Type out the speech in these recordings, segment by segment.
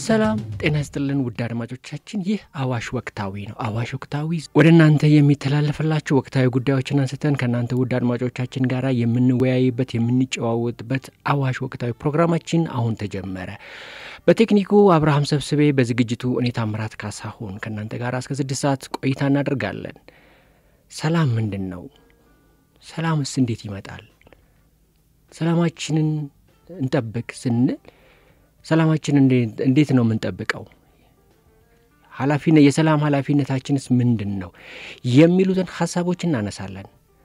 ሰላም ጤና ይስጥልን ውድ አድማጮቻችን፣ ይህ አዋሽ ወቅታዊ ነው። አዋሽ ወቅታዊ ወደ እናንተ የሚተላለፍላችሁ ወቅታዊ ጉዳዮችን አንስተን ከእናንተ ውድ አድማጮቻችን ጋር የምንወያይበት የምንጨዋወጥበት አዋሽ ወቅታዊ ፕሮግራማችን አሁን ተጀመረ። በቴክኒኩ አብርሃም ሰብስቤ፣ በዝግጅቱ እኔ ታምራት ካሳሁን ከእናንተ ጋር እስከ ስድስት ሰዓት ቆይታ እናደርጋለን። ሰላም ምንድን ነው? ሰላምስ እንዴት ይመጣል? ሰላማችንን እንጠብቅ ስንል ሰላማችን እንዴት ነው የምንጠብቀው? ኃላፊነት የሰላም ኃላፊነታችንስ ምንድን ነው? የሚሉትን ሀሳቦች እናነሳለን።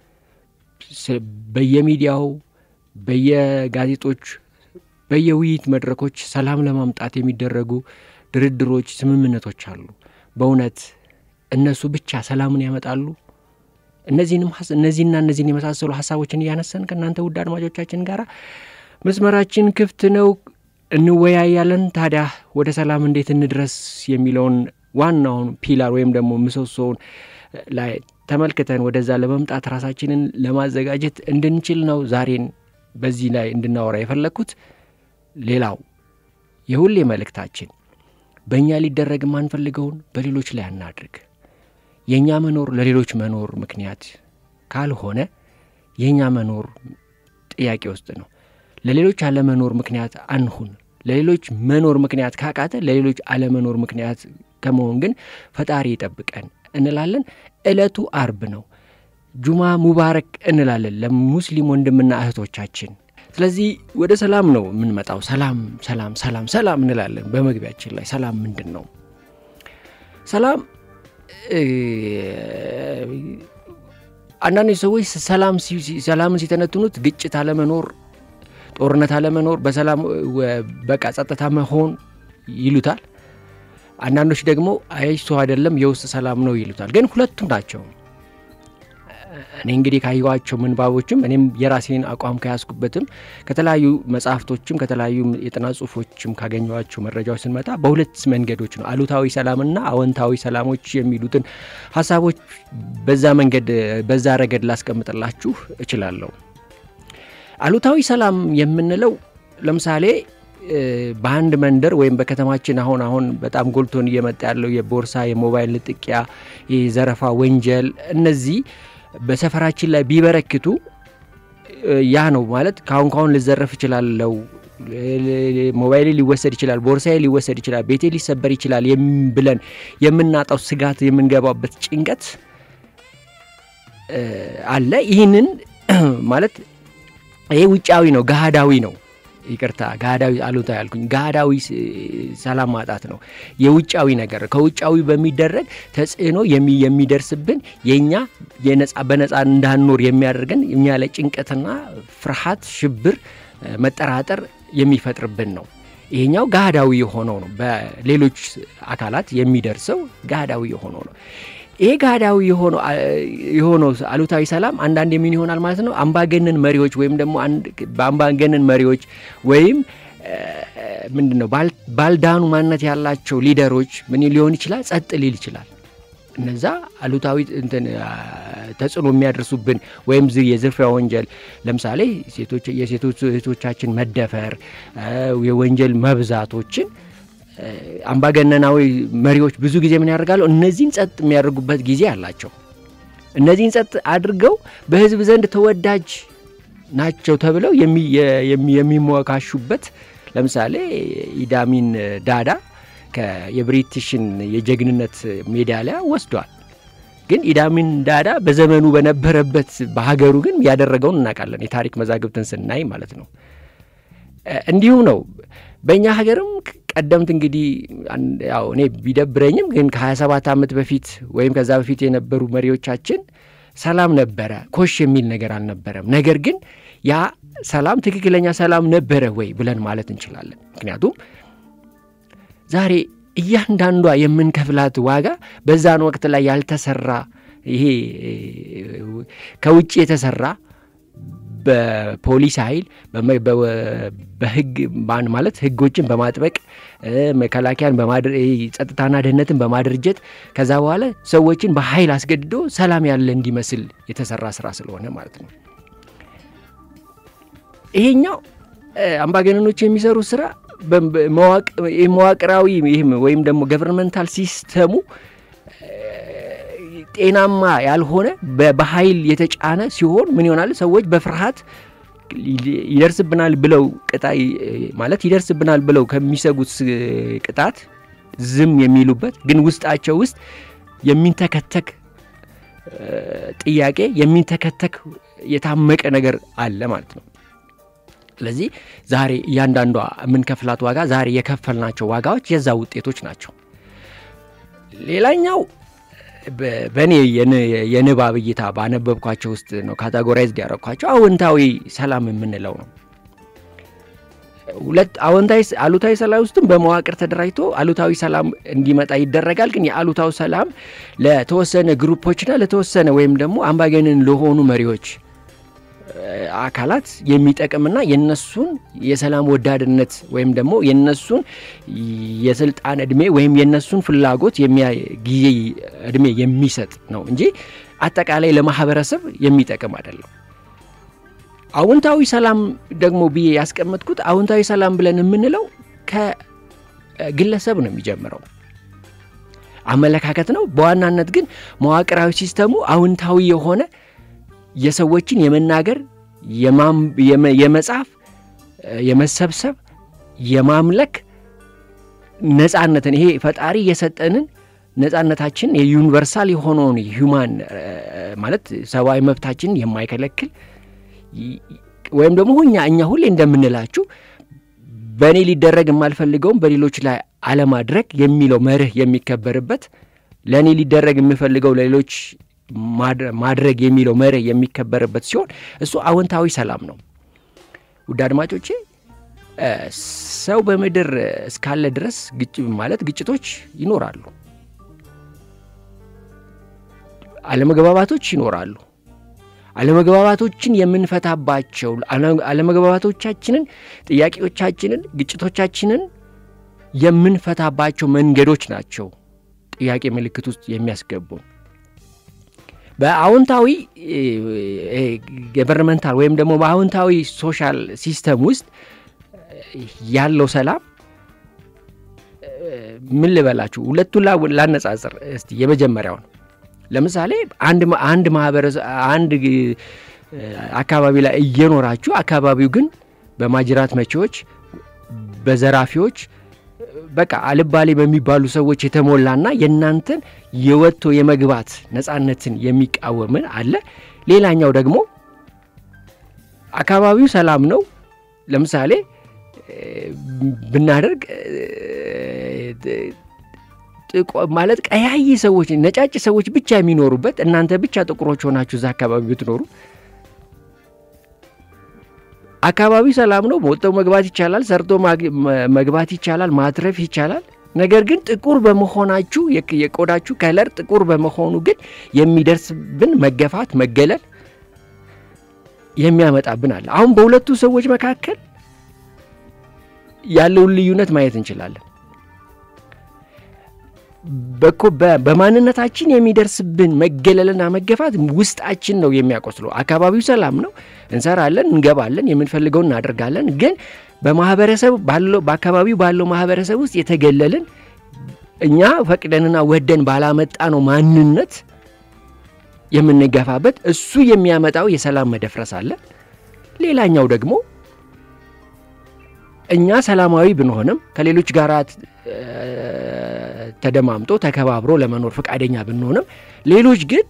በየሚዲያው፣ በየጋዜጦች፣ በየውይይት መድረኮች ሰላም ለማምጣት የሚደረጉ ድርድሮች፣ ስምምነቶች አሉ። በእውነት እነሱ ብቻ ሰላምን ያመጣሉ? እነዚህንም እነዚህና እነዚህን የመሳሰሉ ሀሳቦችን እያነሳን ከእናንተ ውድ አድማጮቻችን ጋር መስመራችን ክፍት ነው እንወያያለን። ታዲያ ወደ ሰላም እንዴት እንድረስ የሚለውን ዋናውን ፒላር ወይም ደግሞ ምሰሶውን ላይ ተመልክተን ወደዛ ለመምጣት ራሳችንን ለማዘጋጀት እንድንችል ነው ዛሬን በዚህ ላይ እንድናወራ የፈለግኩት። ሌላው የሁሌ መልእክታችን በእኛ ሊደረግ የማንፈልገውን በሌሎች ላይ አናድርግ። የእኛ መኖር ለሌሎች መኖር ምክንያት ካልሆነ የእኛ መኖር ጥያቄ ውስጥ ነው። ለሌሎች አለመኖር ምክንያት አንሁን። ለሌሎች መኖር ምክንያት ካቃተ ለሌሎች አለመኖር ምክንያት ከመሆን ግን ፈጣሪ ይጠብቀን እንላለን። ዕለቱ አርብ ነው። ጁማ ሙባረክ እንላለን ለሙስሊም ወንድምና እህቶቻችን። ስለዚህ ወደ ሰላም ነው የምንመጣው። ሰላም ሰላም ሰላም ሰላም እንላለን በመግቢያችን ላይ። ሰላም ምንድን ነው? ሰላም አንዳንድ ሰዎች ሰላም ሰላምን ሲተነትኑት ግጭት አለመኖር ጦርነት አለመኖር፣ በሰላም በቃ ጸጥታ መሆን ይሉታል። አንዳንዶች ደግሞ አይሱ አይደለም የውስጥ ሰላም ነው ይሉታል። ግን ሁለቱም ናቸው። እኔ እንግዲህ ካየኋቸው ምንባቦችም እኔም የራሴን አቋም ከያዝኩበትም ከተለያዩ መጽሐፍቶችም ከተለያዩ የጥናት ጽሁፎችም ካገኘኋቸው መረጃዎች ስንመጣ በሁለት መንገዶች ነው አሉታዊ ሰላምና አዎንታዊ ሰላሞች የሚሉትን ሀሳቦች በዛ መንገድ በዛ ረገድ ላስቀምጥላችሁ እችላለሁ። አሉታዊ ሰላም የምንለው ለምሳሌ በአንድ መንደር ወይም በከተማችን አሁን አሁን በጣም ጎልቶን እየመጣ ያለው የቦርሳ የሞባይል ንጥቂያ፣ የዘረፋ ወንጀል እነዚህ በሰፈራችን ላይ ቢበረክቱ ያ ነው ማለት ካሁን ካሁን ልዘረፍ እችላለሁ፣ ሞባይሌ ሊወሰድ ይችላል፣ ቦርሳዬ ሊወሰድ ይችላል፣ ቤቴ ሊሰበር ይችላል ብለን የምናጣው ስጋት የምንገባበት ጭንቀት አለ። ይህንን ማለት ይሄ ውጫዊ ነው፣ ገሃዳዊ ነው። ይቅርታ ገሃዳዊ አሉታ ያልኩኝ፣ ገሃዳዊ ሰላም ማጣት ነው። የውጫዊ ነገር ከውጫዊ በሚደረግ ተጽዕኖ የሚደርስብን የእኛ በነፃ እንዳንኖር የሚያደርገን እኛ ላይ ጭንቀትና ፍርሃት፣ ሽብር፣ መጠራጠር የሚፈጥርብን ነው። ይሄኛው ገሃዳዊ የሆነው ነው። በሌሎች አካላት የሚደርሰው ገሃዳዊ የሆነው ነው። ይሄ ጋዳዊ የሆነው አሉታዊ ሰላም አንዳንድ የምን ይሆናል ማለት ነው። አምባገነን መሪዎች ወይም ደግሞ በአምባገነን መሪዎች ወይም ምንድን ነው ባልዳኑ ማንነት ያላቸው ሊደሮች ምን ሊሆን ይችላል? ጸጥ ሊል ይችላል። እነዛ አሉታዊ ተጽዕኖ የሚያደርሱብን ወይም የዝርፊያ ወንጀል ለምሳሌ የሴቶች እህቶቻችን መደፈር፣ የወንጀል መብዛቶችን አምባገነናዊ መሪዎች ብዙ ጊዜ ምን ያደርጋሉ? እነዚህን ጸጥ የሚያደርጉበት ጊዜ አላቸው። እነዚህን ጸጥ አድርገው በሕዝብ ዘንድ ተወዳጅ ናቸው ተብለው የሚሞካሹበት ለምሳሌ ኢዳሚን ዳዳ የብሪቲሽን የጀግንነት ሜዳሊያ ወስዷል። ግን ኢዳሚን ዳዳ በዘመኑ በነበረበት በሀገሩ ግን ያደረገውን እናውቃለን፣ የታሪክ መዛግብትን ስናይ ማለት ነው። እንዲሁም ነው በእኛ ሀገርም ቀደምት እንግዲህ ያው እኔ ቢደብረኝም ግን ከ27 ዓመት በፊት ወይም ከዛ በፊት የነበሩ መሪዎቻችን ሰላም ነበረ፣ ኮሽ የሚል ነገር አልነበረም። ነገር ግን ያ ሰላም ትክክለኛ ሰላም ነበረ ወይ ብለን ማለት እንችላለን። ምክንያቱም ዛሬ እያንዳንዷ የምንከፍላት ዋጋ በዛን ወቅት ላይ ያልተሰራ ይሄ ከውጭ የተሰራ በፖሊስ ኃይል በህግ ማለት ህጎችን በማጥበቅ መከላከያን ጸጥታና ደህንነትን በማድርጀት ከዛ በኋላ ሰዎችን በኃይል አስገድዶ ሰላም ያለ እንዲመስል የተሰራ ስራ ስለሆነ ማለት ነው። ይሄኛው አምባገነኖች የሚሰሩት ስራ መዋቅራዊ ይህም ወይም ደግሞ ገቨርንመንታል ሲስተሙ ጤናማ ያልሆነ በኃይል የተጫነ ሲሆን ምን ይሆናል? ሰዎች በፍርሃት ይደርስብናል ብለው ቅጣ ማለት ይደርስብናል ብለው ከሚሰጉት ቅጣት ዝም የሚሉበት ግን ውስጣቸው ውስጥ የሚንተከተክ ጥያቄ የሚንተከተክ የታመቀ ነገር አለ ማለት ነው። ስለዚህ ዛሬ እያንዳንዷ የምንከፍላት ዋጋ ዛሬ የከፈልናቸው ዋጋዎች የዛ ውጤቶች ናቸው። ሌላኛው በእኔ የንባብ እይታ ባነበብኳቸው ውስጥ ነው ካታጎራይዝድ ያደረግኳቸው አዎንታዊ ሰላም የምንለው ነው። ሁለት አዎንታዊ አሉታዊ ሰላም ውስጥም በመዋቅር ተደራጅቶ አሉታዊ ሰላም እንዲመጣ ይደረጋል። ግን የአሉታዊ ሰላም ለተወሰነ ግሩፖችና ለተወሰነ ወይም ደግሞ አምባገነን ለሆኑ መሪዎች አካላት የሚጠቅምና የነሱን የሰላም ወዳድነት ወይም ደግሞ የነሱን የስልጣን እድሜ ወይም የነሱን ፍላጎት ጊዜ እድሜ የሚሰጥ ነው እንጂ አጠቃላይ ለማህበረሰብ የሚጠቅም አይደለም። አዎንታዊ ሰላም ደግሞ ብዬ ያስቀመጥኩት አዎንታዊ ሰላም ብለን የምንለው ከግለሰብ ነው የሚጀምረው አመለካከት ነው። በዋናነት ግን መዋቅራዊ ሲስተሙ አዎንታዊ የሆነ የሰዎችን የመናገር የመጻፍ፣ የመሰብሰብ፣ የማምለክ ነጻነትን ይሄ ፈጣሪ የሰጠንን ነጻነታችን የዩኒቨርሳል የሆነውን ሂውማን ማለት ሰብአዊ መብታችንን የማይከለክል ወይም ደግሞ እኛ እኛ ሁሌ እንደምንላችሁ በእኔ ሊደረግ የማልፈልገውም በሌሎች ላይ አለማድረግ የሚለው መርህ የሚከበርበት ለእኔ ሊደረግ የምፈልገው ለሌሎች ማድረግ የሚለው መርህ የሚከበርበት ሲሆን እሱ አዎንታዊ ሰላም ነው። ውድ አድማጮቼ ሰው በምድር እስካለ ድረስ ግጭ ማለት ግጭቶች ይኖራሉ፣ አለመግባባቶች ይኖራሉ። አለመግባባቶችን የምንፈታባቸው አለመግባባቶቻችንን፣ ጥያቄዎቻችንን፣ ግጭቶቻችንን የምንፈታባቸው መንገዶች ናቸው ጥያቄ ምልክት ውስጥ የሚያስገቡን። በአዎንታዊ ገቨርንመንታል ወይም ደግሞ በአዎንታዊ ሶሻል ሲስተም ውስጥ ያለው ሰላም ምን ልበላችሁ፣ ሁለቱን ላነጻጽር እስቲ። የመጀመሪያውን ለምሳሌ አንድ ማህበረሰብ አንድ አካባቢ ላይ እየኖራችሁ አካባቢው ግን በማጅራት መቼዎች፣ በዘራፊዎች በቃ አልባሌ በሚባሉ ሰዎች የተሞላና የእናንተን የወጥቶ የመግባት ነጻነትን የሚቃወምን አለ። ሌላኛው ደግሞ አካባቢው ሰላም ነው። ለምሳሌ ብናደርግ ማለት ቀያይ ሰዎች፣ ነጫጭ ሰዎች ብቻ የሚኖሩበት እናንተ ብቻ ጥቁሮች ሆናችሁ እዛ አካባቢ ብትኖሩ አካባቢ ሰላም ነው። ወጥተው መግባት ይቻላል፣ ሰርቶ መግባት ይቻላል፣ ማትረፍ ይቻላል። ነገር ግን ጥቁር በመሆናችሁ የቆዳችሁ ከለር ጥቁር በመሆኑ ግን የሚደርስብን መገፋት፣ መገለል የሚያመጣብን አለ። አሁን በሁለቱ ሰዎች መካከል ያለውን ልዩነት ማየት እንችላለን። በማንነታችን የሚደርስብን መገለልና መገፋት ውስጣችን ነው የሚያቆስለው። አካባቢው ሰላም ነው፣ እንሰራለን፣ እንገባለን፣ የምንፈልገውን እናደርጋለን። ግን በማህበረሰብ ባለው በአካባቢው ባለው ማህበረሰብ ውስጥ የተገለልን እኛ ፈቅደንና ወደን ባላመጣ ነው ማንነት የምንገፋበት እሱ የሚያመጣው የሰላም መደፍረስ አለ። ሌላኛው ደግሞ እኛ ሰላማዊ ብንሆንም ከሌሎች ጋር ተደማምጦ ተከባብሮ ለመኖር ፈቃደኛ ብንሆንም ሌሎች ግን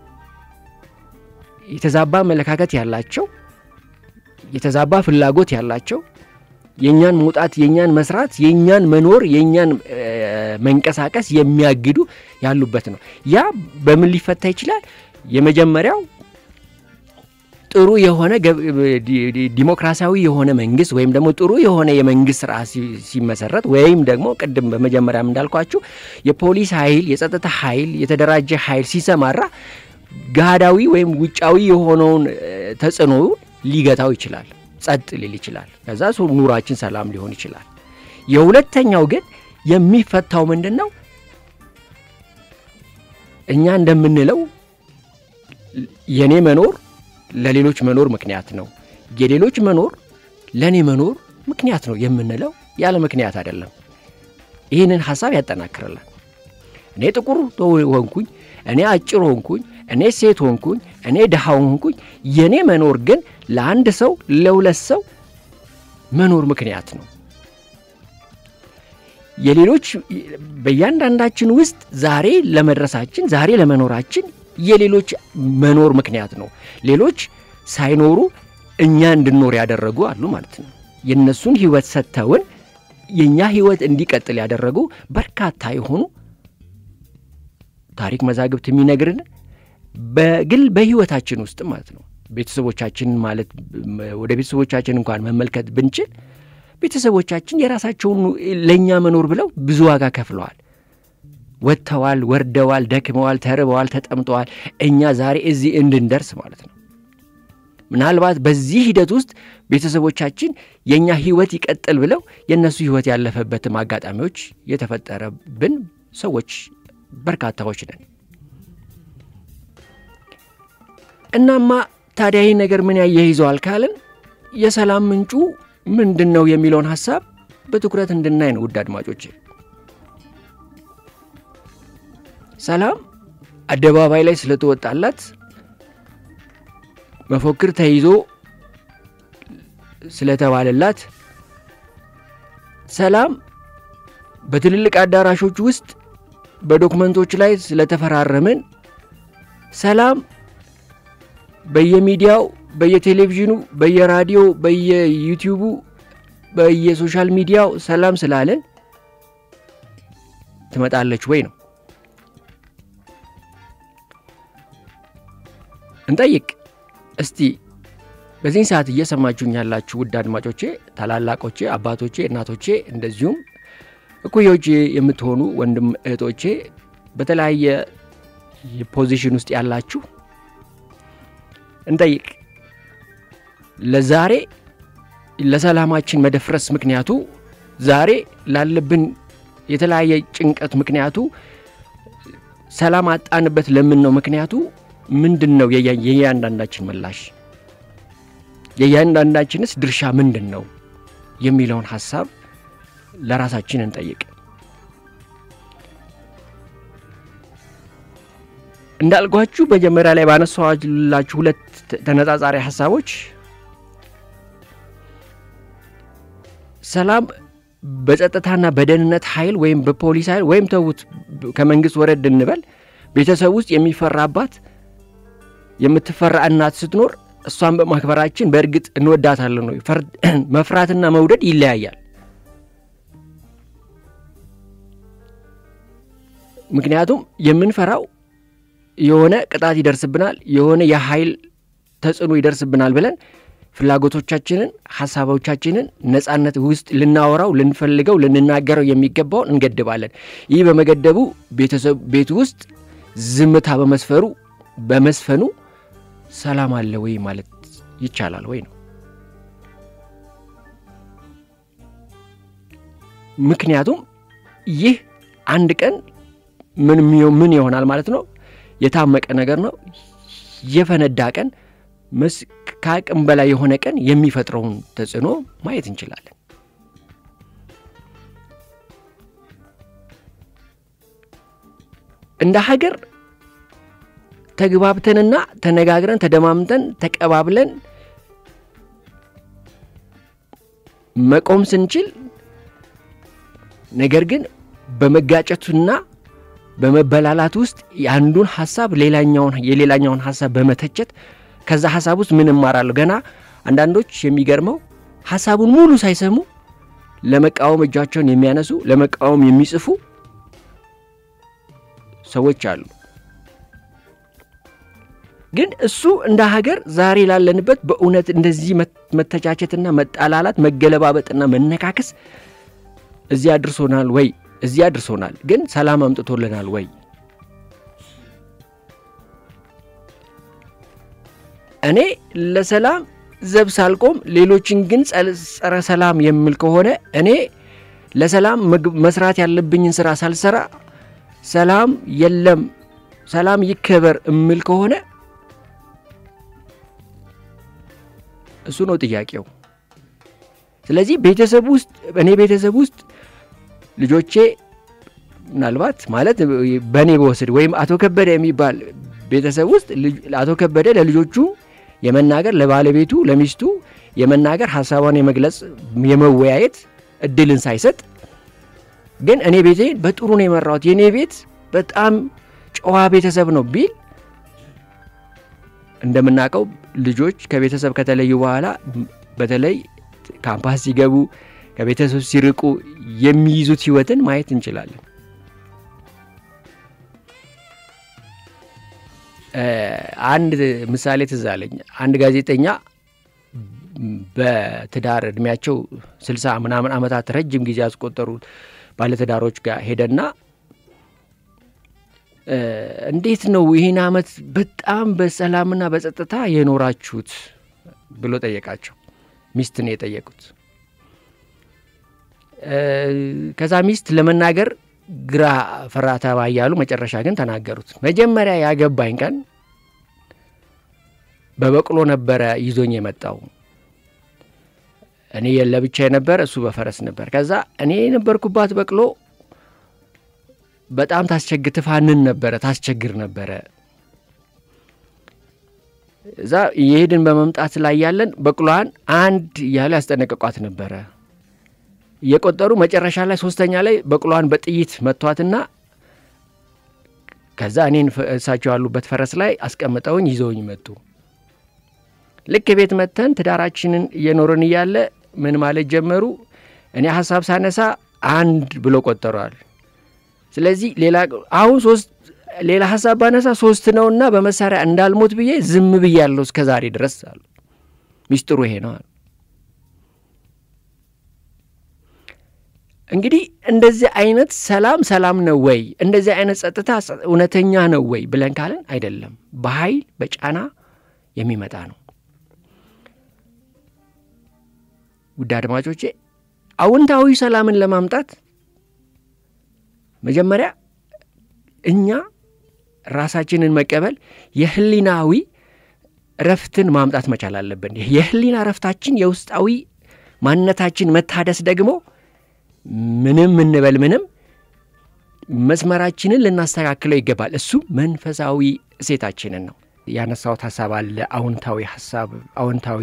የተዛባ አመለካከት ያላቸው የተዛባ ፍላጎት ያላቸው የእኛን መውጣት፣ የእኛን መስራት፣ የእኛን መኖር፣ የእኛን መንቀሳቀስ የሚያግዱ ያሉበት ነው። ያ በምን ሊፈታ ይችላል? የመጀመሪያው ጥሩ የሆነ ዲሞክራሲያዊ የሆነ መንግስት ወይም ደግሞ ጥሩ የሆነ የመንግስት ስርዓት ሲመሰረት ወይም ደግሞ ቅድም በመጀመሪያም እንዳልኳችሁ የፖሊስ ኃይል፣ የጸጥታ ኃይል፣ የተደራጀ ኃይል ሲሰማራ ጋዳዊ ወይም ውጫዊ የሆነውን ተጽዕኖ ሊገታው ይችላል፣ ጸጥ ሊል ይችላል። ከዛ ኑሯችን ሰላም ሊሆን ይችላል። የሁለተኛው ግን የሚፈታው ምንድን ነው? እኛ እንደምንለው የእኔ መኖር ለሌሎች መኖር ምክንያት ነው፣ የሌሎች መኖር ለእኔ መኖር ምክንያት ነው የምንለው ያለ ምክንያት አይደለም። ይህንን ሀሳብ ያጠናክርላል። እኔ ጥቁር ሆንኩኝ፣ እኔ አጭር ሆንኩኝ፣ እኔ ሴት ሆንኩኝ፣ እኔ ድሃ ሆንኩኝ፣ የእኔ መኖር ግን ለአንድ ሰው ለሁለት ሰው መኖር ምክንያት ነው። የሌሎች በእያንዳንዳችን ውስጥ ዛሬ ለመድረሳችን ዛሬ ለመኖራችን የሌሎች መኖር ምክንያት ነው። ሌሎች ሳይኖሩ እኛ እንድንኖር ያደረጉ አሉ ማለት ነው። የእነሱን ህይወት ሰጥተውን የእኛ ህይወት እንዲቀጥል ያደረጉ በርካታ የሆኑ ታሪክ መዛግብት የሚነግርን በግል በህይወታችን ውስጥ ማለት ነው ቤተሰቦቻችን ማለት ወደ ቤተሰቦቻችን እንኳን መመልከት ብንችል ቤተሰቦቻችን የራሳቸውን ለእኛ መኖር ብለው ብዙ ዋጋ ከፍለዋል። ወጥተዋል፣ ወርደዋል፣ ደክመዋል፣ ተርበዋል፣ ተጠምጠዋል እኛ ዛሬ እዚህ እንድንደርስ ማለት ነው። ምናልባት በዚህ ሂደት ውስጥ ቤተሰቦቻችን የእኛ ህይወት ይቀጥል ብለው የእነሱ ህይወት ያለፈበትም አጋጣሚዎች የተፈጠረብን ሰዎች በርካታዎች ነን። እናማ ታዲያ ይህ ነገር ምን ያያይዘዋል ካልን የሰላም ምንጩ ምንድን ነው የሚለውን ሀሳብ በትኩረት እንድናይ ነው። ውድ አድማጮች፣ ሰላም አደባባይ ላይ ስለተወጣላት መፎክር ተይዞ ስለተባለላት ሰላም በትልልቅ አዳራሾች ውስጥ በዶክመንቶች ላይ ስለተፈራረምን ሰላም በየሚዲያው በየቴሌቪዥኑ በየራዲዮ በየዩቲዩቡ በየሶሻል ሚዲያው ሰላም ስላለን ትመጣለች ወይ ነው እንጠይቅ እስቲ። በዚህን ሰዓት እየሰማችሁኝ ያላችሁ ውድ አድማጮቼ፣ ታላላቆቼ፣ አባቶቼ፣ እናቶቼ እንደዚሁም እኩዮቼ የምትሆኑ ወንድም እህቶቼ በተለያየ ፖዚሽን ውስጥ ያላችሁ እንጠይቅ። ለዛሬ ለሰላማችን መደፍረስ ምክንያቱ ዛሬ ላለብን የተለያየ ጭንቀት ምክንያቱ ሰላም አጣንበት ለምን ነው ምክንያቱ ምንድን ነው? የእያንዳንዳችን ምላሽ የእያንዳንዳችንስ ድርሻ ምንድን ነው የሚለውን ሀሳብ ለራሳችን እንጠይቅ። እንዳልኳችሁ መጀመሪያ ላይ ባነሳኋላችሁ ሁለት ተነጻጻሪ ሀሳቦች ሰላም በጸጥታና በደህንነት ኃይል ወይም በፖሊስ ኃይል ወይም ተዉት ከመንግስት ወረድ እንበል ቤተሰብ ውስጥ የሚፈራባት የምትፈራ እናት ስትኖር እሷን በማክበራችን በእርግጥ እንወዳታለን ነው። መፍራትና መውደድ ይለያያል። ምክንያቱም የምንፈራው የሆነ ቅጣት ይደርስብናል፣ የሆነ የኃይል ተጽዕኖ ይደርስብናል ብለን ፍላጎቶቻችንን፣ ሀሳቦቻችንን ነጻነት ውስጥ ልናወራው፣ ልንፈልገው፣ ልንናገረው የሚገባውን እንገድባለን። ይህ በመገደቡ ቤተሰብ ቤት ውስጥ ዝምታ በመስፈሩ በመስፈኑ ሰላም አለ ወይ ማለት ይቻላል ወይ ነው። ምክንያቱም ይህ አንድ ቀን ምን ይሆናል ማለት ነው። የታመቀ ነገር ነው። የፈነዳ ቀን ከአቅም በላይ የሆነ ቀን የሚፈጥረውን ተጽዕኖ ማየት እንችላለን። እንደ ሀገር ተግባብተንና ተነጋግረን ተደማምጠን ተቀባብለን መቆም ስንችል ነገር ግን በመጋጨቱና በመበላላት ውስጥ የአንዱን ሀሳብ ሌላኛውን የሌላኛውን ሀሳብ በመተቸት ከዛ ሀሳብ ውስጥ ምን እማራለሁ ገና አንዳንዶች የሚገርመው ሀሳቡን ሙሉ ሳይሰሙ ለመቃወም እጃቸውን የሚያነሱ ለመቃወም የሚጽፉ ሰዎች አሉ። ግን እሱ እንደ ሀገር ዛሬ ላለንበት በእውነት እንደዚህ መተቻቸትና መጣላላት፣ መገለባበጥና መነካከስ እዚህ አድርሶናል ወይ? እዚህ አድርሶናል። ግን ሰላም አምጥቶልናል ወይ? እኔ ለሰላም ዘብ ሳልቆም ሌሎችን ግን ጸረ ሰላም የምል ከሆነ እኔ ለሰላም መስራት ያለብኝን ስራ ሳልሰራ ሰላም የለም ሰላም ይከበር እምል ከሆነ እሱ ነው ጥያቄው። ስለዚህ ቤተሰብ ውስጥ እኔ ቤተሰብ ውስጥ ልጆቼ ምናልባት ማለት በእኔ በወስድ ወይም አቶ ከበደ የሚባል ቤተሰብ ውስጥ አቶ ከበደ ለልጆቹ የመናገር ለባለቤቱ ለሚስቱ የመናገር ሀሳቧን የመግለጽ የመወያየት እድልን ሳይሰጥ ግን እኔ ቤቴ በጥሩ ነው የመራሁት የእኔ ቤት በጣም ጨዋ ቤተሰብ ነው ቢል እንደምናውቀው ልጆች ከቤተሰብ ከተለዩ በኋላ በተለይ ካምፓስ ሲገቡ ከቤተሰብ ሲርቁ የሚይዙት ህይወትን ማየት እንችላለን። አንድ ምሳሌ ትዝ አለኝ። አንድ ጋዜጠኛ በትዳር እድሜያቸው ስልሳ ምናምን ዓመታት ረጅም ጊዜ ያስቆጠሩ ባለትዳሮች ጋር ሄደና እንዴት ነው ይህን ዓመት በጣም በሰላምና በጸጥታ የኖራችሁት ብሎ ጠየቃቸው። ሚስት ነው የጠየቁት። ከዛ ሚስት ለመናገር ግራ ፈራ ተባ እያሉ መጨረሻ ግን ተናገሩት። መጀመሪያ ያገባኝ ቀን በበቅሎ ነበረ ይዞኝ የመጣው። እኔ ለብቻ የነበረ እሱ በፈረስ ነበር። ከዛ እኔ የነበርኩባት በቅሎ በጣም ታስቸግ ትፋንን ነበረ፣ ታስቸግር ነበረ። እዛ የሄድን በመምጣት ላይ ያለን በቅሎዋን አንድ እያሉ ያስጠነቀቋት ነበረ እየቆጠሩ መጨረሻ ላይ ሶስተኛ ላይ በቅሎዋን በጥይት መቷትና ከዛ እኔን እሳቸው ያሉበት ፈረስ ላይ አስቀምጠውኝ ይዘውኝ መጡ። ልክ ቤት መጥተን ትዳራችንን እየኖርን እያለ ምን ማለት ጀመሩ። እኔ ሀሳብ ሳነሳ አንድ ብሎ ቆጠረዋል። ስለዚህ ሌላ አሁን ሶስት ሌላ ሀሳብ ባነሳ ሶስት ነውና በመሳሪያ እንዳልሞት ብዬ ዝም ብዬ ያለው እስከ ዛሬ ድረስ አሉ። ሚስጥሩ ይሄ ነው አሉ። እንግዲህ እንደዚህ አይነት ሰላም ሰላም ነው ወይ? እንደዚህ አይነት ጸጥታ እውነተኛ ነው ወይ ብለን ካለን አይደለም፣ በኃይል በጫና የሚመጣ ነው። ውድ አድማጮቼ አዎንታዊ ሰላምን ለማምጣት መጀመሪያ እኛ ራሳችንን መቀበል የህሊናዊ እረፍትን ማምጣት መቻል አለብን። የህሊና እረፍታችን የውስጣዊ ማንነታችን መታደስ ደግሞ ምንም እንበል ምንም መስመራችንን ልናስተካክለው ይገባል። እሱ መንፈሳዊ እሴታችንን ነው። ያነሳሁት ሀሳብ አለ። አዎንታዊ ሀሳብ አዎንታዊ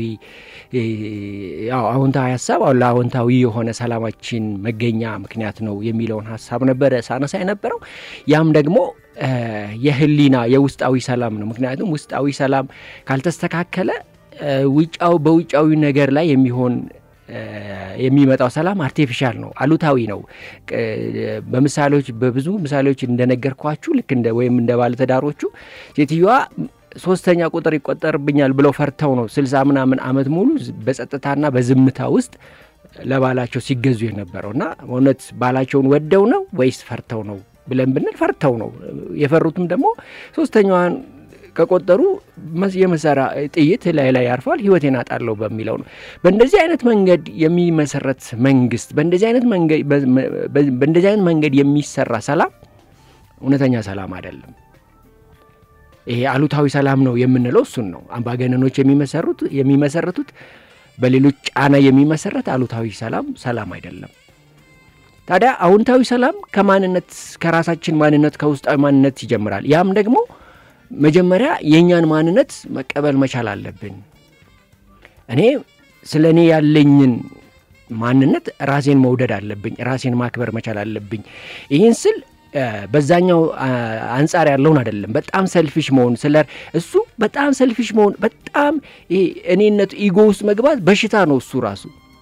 አዎንታዊ ሀሳብ ለአዎንታዊ የሆነ ሰላማችን መገኛ ምክንያት ነው የሚለውን ሀሳብ ነበረ ሳነሳ የነበረው። ያም ደግሞ የህሊና የውስጣዊ ሰላም ነው። ምክንያቱም ውስጣዊ ሰላም ካልተስተካከለ ውጫው በውጫዊ ነገር ላይ የሚሆን የሚመጣው ሰላም አርቴፊሻል ነው፣ አሉታዊ ነው። በምሳሌዎች በብዙ ምሳሌዎች እንደነገርኳችሁ ልክ እንደ ወይም እንደ ባለትዳሮቹ ሴትዮዋ ሶስተኛ ቁጥር ይቆጠርብኛል ብለው ፈርተው ነው ስልሳ ምናምን ዓመት ሙሉ በጸጥታና በዝምታ ውስጥ ለባላቸው ሲገዙ የነበረው እና እውነት ባላቸውን ወደው ነው ወይስ ፈርተው ነው ብለን ብንል ፈርተው ነው። የፈሩትም ደግሞ ሶስተኛዋን ከቆጠሩ የመሳሪያ ጥይት ላይ ላይ ያርፋል፣ ህይወቴን አጣለሁ በሚለው ነው። በእንደዚህ አይነት መንገድ የሚመሰረት መንግስት፣ በእንደዚህ አይነት መንገድ የሚሰራ ሰላም እውነተኛ ሰላም አይደለም። ይሄ አሉታዊ ሰላም ነው የምንለው እሱን ነው። አምባገነኖች የሚመሰሩት የሚመሰረቱት በሌሎች ጫና የሚመሰረት አሉታዊ ሰላም ሰላም አይደለም። ታዲያ አዎንታዊ ሰላም ከማንነት ከራሳችን ማንነት ከውስጣዊ ማንነት ይጀምራል። ያም ደግሞ መጀመሪያ የእኛን ማንነት መቀበል መቻል አለብን። እኔ ስለ እኔ ያለኝን ማንነት ራሴን መውደድ አለብኝ። ራሴን ማክበር መቻል አለብኝ። ይህን ስል በዛኛው አንጻር ያለውን አይደለም። በጣም ሰልፊሽ መሆን ስለ እሱ በጣም ሰልፊሽ መሆን በጣም እኔነቱ ኢጎ ውስጥ መግባት በሽታ ነው። እሱ ራሱ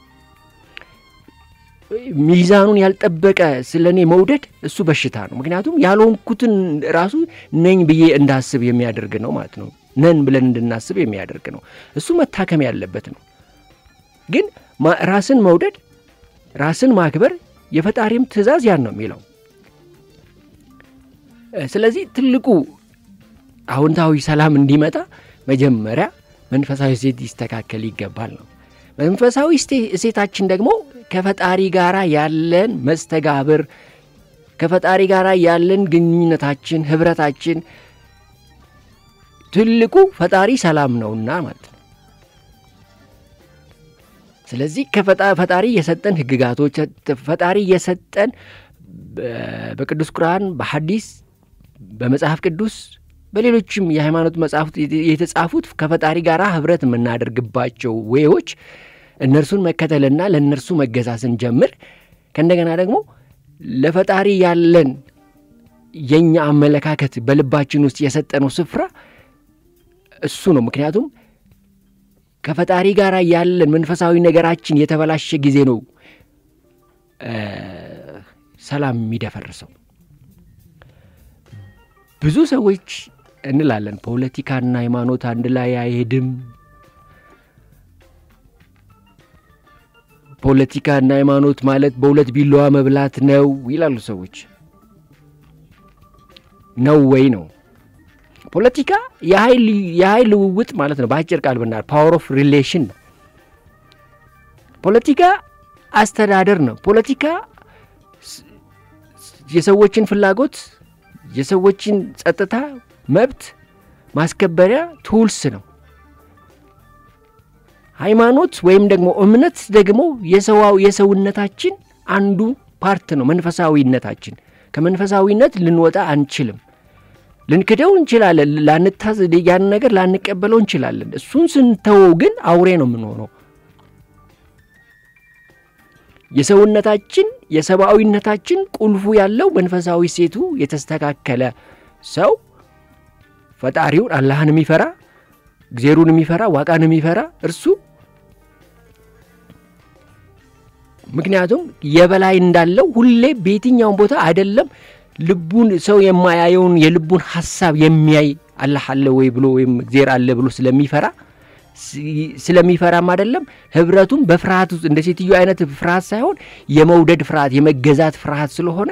ሚዛኑን ያልጠበቀ ስለ እኔ መውደድ እሱ በሽታ ነው። ምክንያቱም ያልሆንኩትን ራሱ ነኝ ብዬ እንዳስብ የሚያደርግ ነው ማለት ነው። ነን ብለን እንድናስብ የሚያደርግ ነው። እሱ መታከም ያለበት ነው። ግን ራስን መውደድ፣ ራስን ማክበር የፈጣሪም ትእዛዝ ያን ነው የሚለው ስለዚህ ትልቁ አዎንታዊ ሰላም እንዲመጣ መጀመሪያ መንፈሳዊ እሴት ይስተካከል ይገባል ነው። መንፈሳዊ እሴታችን ደግሞ ከፈጣሪ ጋር ያለን መስተጋብር፣ ከፈጣሪ ጋር ያለን ግንኙነታችን፣ ህብረታችን ትልቁ ፈጣሪ ሰላም ነውና ማለት ነው። ስለዚህ ከፈጣሪ የሰጠን ህግጋቶች ፈጣሪ የሰጠን በቅዱስ ቁርአን፣ በሐዲስ፣ በመጽሐፍ ቅዱስ፣ በሌሎችም የሃይማኖት መጽሐፍት የተጻፉት ከፈጣሪ ጋር ህብረት የምናደርግባቸው ወዎች እነርሱን መከተልና ለእነርሱ መገዛ ስንጀምር ከእንደገና ደግሞ ለፈጣሪ ያለን የእኛ አመለካከት በልባችን ውስጥ የሰጠነው ስፍራ እሱ ነው። ምክንያቱም ከፈጣሪ ጋር ያለን መንፈሳዊ ነገራችን የተበላሸ ጊዜ ነው ሰላም የሚደፈርሰው። ብዙ ሰዎች እንላለን ፖለቲካና ሃይማኖት አንድ ላይ አይሄድም፣ ፖለቲካና ሃይማኖት ማለት በሁለት ቢላዋ መብላት ነው ይላሉ ሰዎች። ነው ወይ ነው? ፖለቲካ የኃይል ልውውጥ ማለት ነው። በአጭር ቃል ብናል ፓወር ኦፍ ሪሌሽን ነው። ፖለቲካ አስተዳደር ነው። ፖለቲካ የሰዎችን ፍላጎት የሰዎችን ጸጥታ፣ መብት ማስከበሪያ ቱልስ ነው። ሃይማኖት ወይም ደግሞ እምነት ደግሞ የሰዋው የሰውነታችን አንዱ ፓርት ነው። መንፈሳዊነታችን ከመንፈሳዊነት ልንወጣ አንችልም። ልንክደው እንችላለን። ላንታዝ ያን ነገር ላንቀበለው እንችላለን። እሱን ስንተወው ግን አውሬ ነው የምንሆነው። የሰውነታችን የሰብአዊነታችን ቁልፉ ያለው መንፈሳዊ ሴቱ የተስተካከለ ሰው ፈጣሪውን አላህን የሚፈራ እግዜሩን የሚፈራ ዋቃን የሚፈራ እርሱ ምክንያቱም የበላይ እንዳለው ሁሌ በየትኛውን ቦታ አይደለም ልቡን ሰው የማያየውን የልቡን ሀሳብ የሚያይ አላህ አለ ወይ ብሎ ወይም እግዜር አለ ብሎ ስለሚፈራ ስለሚፈራም አይደለም ህብረቱም በፍርሃት ውስጥ እንደ ሴትዮ አይነት ፍርሃት ሳይሆን የመውደድ ፍርሃት፣ የመገዛት ፍርሃት ስለሆነ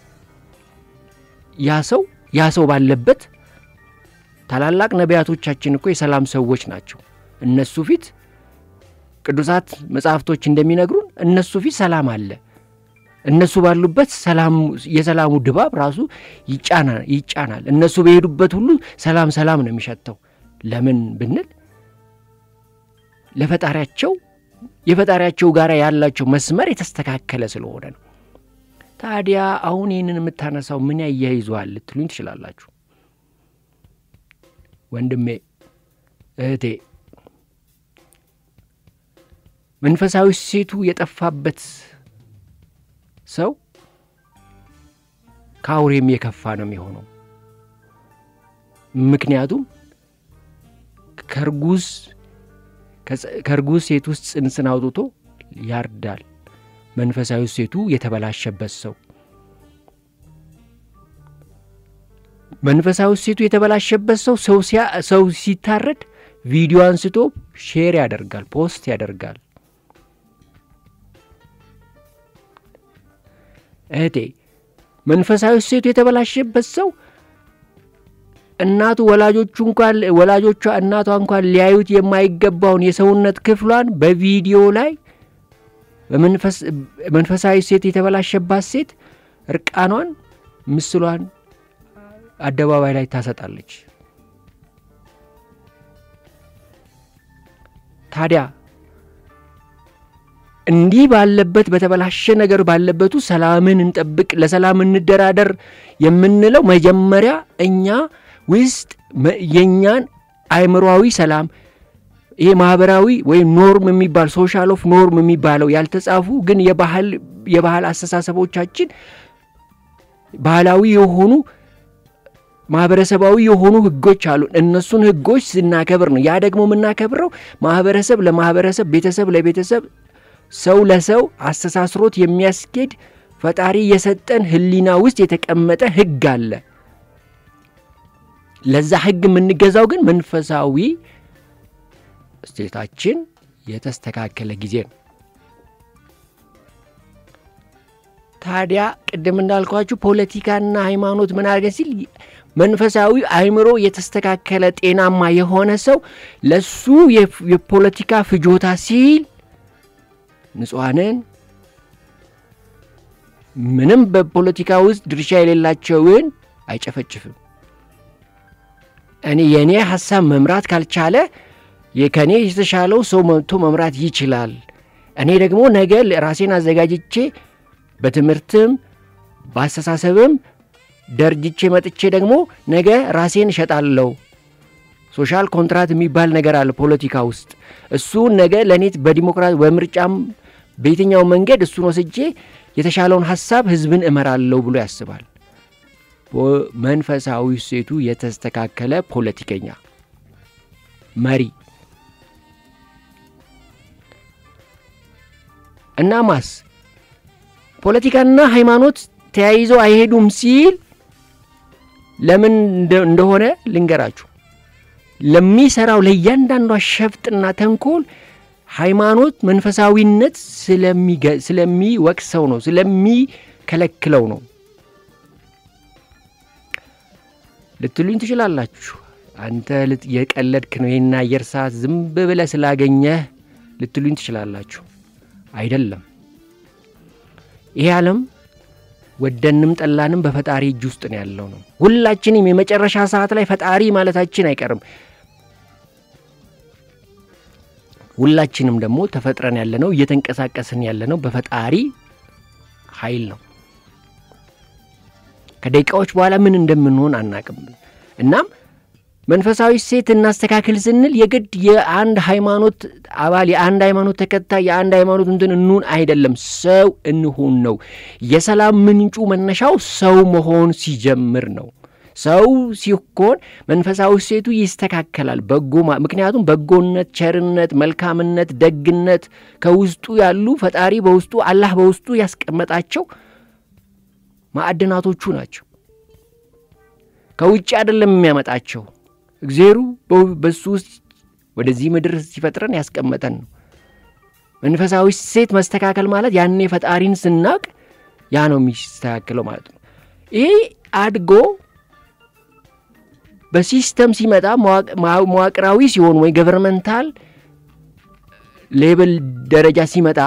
ያ ሰው ያ ሰው ባለበት ታላላቅ ነቢያቶቻችን እኮ የሰላም ሰዎች ናቸው። እነሱ ፊት ቅዱሳት መጽሐፍቶች እንደሚነግሩን እነሱ ፊት ሰላም አለ። እነሱ ባሉበት የሰላሙ ድባብ ራሱ ይጫናል። እነሱ በሄዱበት ሁሉ ሰላም ሰላም ነው የሚሸተው። ለምን ብንል ለፈጣሪያቸው የፈጣሪያቸው ጋር ያላቸው መስመር የተስተካከለ ስለሆነ ነው። ታዲያ አሁን ይህንን የምታነሳው ምን ያያይዘዋል ልትሉኝ ትችላላችሁ። ወንድሜ እህቴ፣ መንፈሳዊ ሴቱ የጠፋበት ሰው ከአውሬም የከፋ ነው የሚሆነው። ምክንያቱም ከርጉዝ ከእርጉዝ ሴት ውስጥ ጽንስን አውጥቶ ያርዳል። መንፈሳዊ ሴቱ የተበላሸበት ሰው መንፈሳዊ ሴቱ የተበላሸበት ሰው ሰው ሲታረድ ቪዲዮ አንስቶ ሼር ያደርጋል፣ ፖስት ያደርጋል። እህቴ መንፈሳዊ ሴቱ የተበላሸበት ሰው እናቱ ወላጆቹ እንኳን ወላጆቿ እናቷ እንኳን ሊያዩት የማይገባውን የሰውነት ክፍሏን በቪዲዮ ላይ መንፈሳዊ ሴት የተበላሸባት ሴት እርቃኗን ምስሏን አደባባይ ላይ ታሰጣለች። ታዲያ እንዲህ ባለበት በተበላሸ ነገር ባለበቱ ሰላምን እንጠብቅ፣ ለሰላም እንደራደር የምንለው መጀመሪያ እኛ ውስጥ የእኛን አእምሯዊ ሰላም ይሄ ማህበራዊ ወይም ኖርም የሚባል ሶሻል ኦፍ ኖርም የሚባለው ያልተጻፉ ግን የባህል አስተሳሰቦቻችን ባህላዊ የሆኑ ማህበረሰባዊ የሆኑ ህጎች አሉ። እነሱን ህጎች ስናከብር ነው። ያ ደግሞ የምናከብረው ማህበረሰብ ለማህበረሰብ፣ ቤተሰብ ለቤተሰብ፣ ሰው ለሰው አስተሳስሮት የሚያስኬድ ፈጣሪ የሰጠን ህሊና ውስጥ የተቀመጠ ህግ አለ። ለዛ ህግ የምንገዛው ግን መንፈሳዊ ስቴታችን የተስተካከለ ጊዜ ነው። ታዲያ ቅድም እንዳልኳችሁ ፖለቲካና ሃይማኖት ምን አድርገን ሲል መንፈሳዊ አእምሮ የተስተካከለ ጤናማ የሆነ ሰው ለሱ የፖለቲካ ፍጆታ ሲል ንጹሐንን ምንም በፖለቲካ ውስጥ ድርሻ የሌላቸውን አይጨፈጭፍም። እኔ የእኔ ሀሳብ መምራት ካልቻለ ከእኔ የተሻለው ሰው መጥቶ መምራት ይችላል፣ እኔ ደግሞ ነገ ራሴን አዘጋጅቼ በትምህርትም በአስተሳሰብም ደርጅቼ መጥቼ ደግሞ ነገ ራሴን እሸጣለሁ። ሶሻል ኮንትራት የሚባል ነገር አለ ፖለቲካ ውስጥ። እሱን ነገ ለእኔ በዲሞክራሲ በምርጫም በየትኛው መንገድ እሱን ወስጄ የተሻለውን ሀሳብ ህዝብን እመራለሁ ብሎ ያስባል። መንፈሳዊ ሴቱ የተስተካከለ ፖለቲከኛ መሪ እና ማስ ፖለቲካና ሃይማኖት ተያይዘው አይሄዱም ሲል ለምን እንደሆነ ልንገራችሁ። ለሚሰራው ለእያንዳንዷ ሸፍጥና ተንኮል ሃይማኖት መንፈሳዊነት ስለሚወቅሰው ነው፣ ስለሚከለክለው ነው ልትሉኝ ትችላላችሁ። አንተ የቀለድክ ነው ይህን አየር ሰዓት ዝም ብለህ ስላገኘህ ልትሉኝ ትችላላችሁ። አይደለም። ይሄ ዓለም ወደንም ጠላንም በፈጣሪ እጅ ውስጥ ነው ያለው ነው። ሁላችንም የመጨረሻ ሰዓት ላይ ፈጣሪ ማለታችን አይቀርም። ሁላችንም ደግሞ ተፈጥረን ያለነው እየተንቀሳቀስን ያለነው በፈጣሪ ኃይል ነው። ከደቂቃዎች በኋላ ምን እንደምንሆን አናቅም። እናም መንፈሳዊ ሴት እናስተካክል ስንል የግድ የአንድ ሃይማኖት አባል የአንድ ሃይማኖት ተከታይ የአንድ ሃይማኖት እንትን እንሁን አይደለም፣ ሰው እንሁን ነው። የሰላም ምንጩ መነሻው ሰው መሆን ሲጀምር ነው። ሰው ሲኮን መንፈሳዊ ሴቱ ይስተካከላል። በጎ ምክንያቱም በጎነት፣ ቸርነት፣ መልካምነት፣ ደግነት ከውስጡ ያሉ ፈጣሪ በውስጡ አላህ በውስጡ ያስቀመጣቸው ማዕድናቶቹ ናቸው። ከውጭ አይደለም የሚያመጣቸው እግዜሩ በሱ ውስጥ ወደዚህ ምድር ሲፈጥረን ያስቀመጠን ነው። መንፈሳዊ ሴት መስተካከል ማለት ያኔ ፈጣሪን ስናቅ ያ ነው የሚስተካከለው ማለት ነው። ይሄ አድጎ በሲስተም ሲመጣ መዋቅራዊ ሲሆን ወይ ገቨርመንታል ሌብል ደረጃ ሲመጣ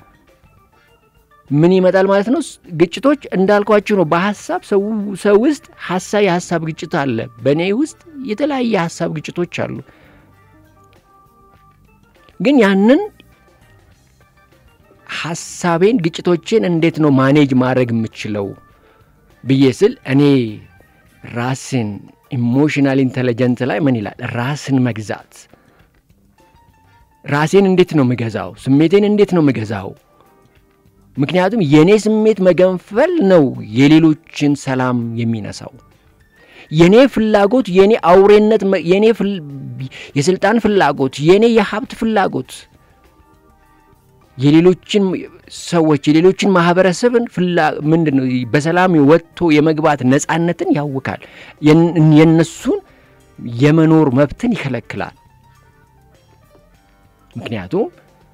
ምን ይመጣል ማለት ነው? ግጭቶች እንዳልኳችሁ ነው። በሀሳብ ሰው ውስጥ ሀሳብ የሀሳብ ግጭት አለ። በእኔ ውስጥ የተለያየ ሀሳብ ግጭቶች አሉ። ግን ያንን ሀሳቤን ግጭቶችን እንዴት ነው ማኔጅ ማድረግ የምችለው ብዬ ስል እኔ ራስን ኢሞሽናል ኢንቴሊጀንት ላይ ምን ይላል? ራስን መግዛት። ራሴን እንዴት ነው ምገዛው? ስሜቴን እንዴት ነው ምገዛው? ምክንያቱም የእኔ ስሜት መገንፈል ነው የሌሎችን ሰላም የሚነሳው። የእኔ ፍላጎት፣ የእኔ አውሬነት፣ የእኔ የስልጣን ፍላጎት፣ የእኔ የሀብት ፍላጎት የሌሎችን ሰዎች የሌሎችን ማህበረሰብን ምንድን ነው በሰላም ወጥቶ የመግባት ነፃነትን ያውካል። የነሱን የመኖር መብትን ይከለክላል። ምክንያቱም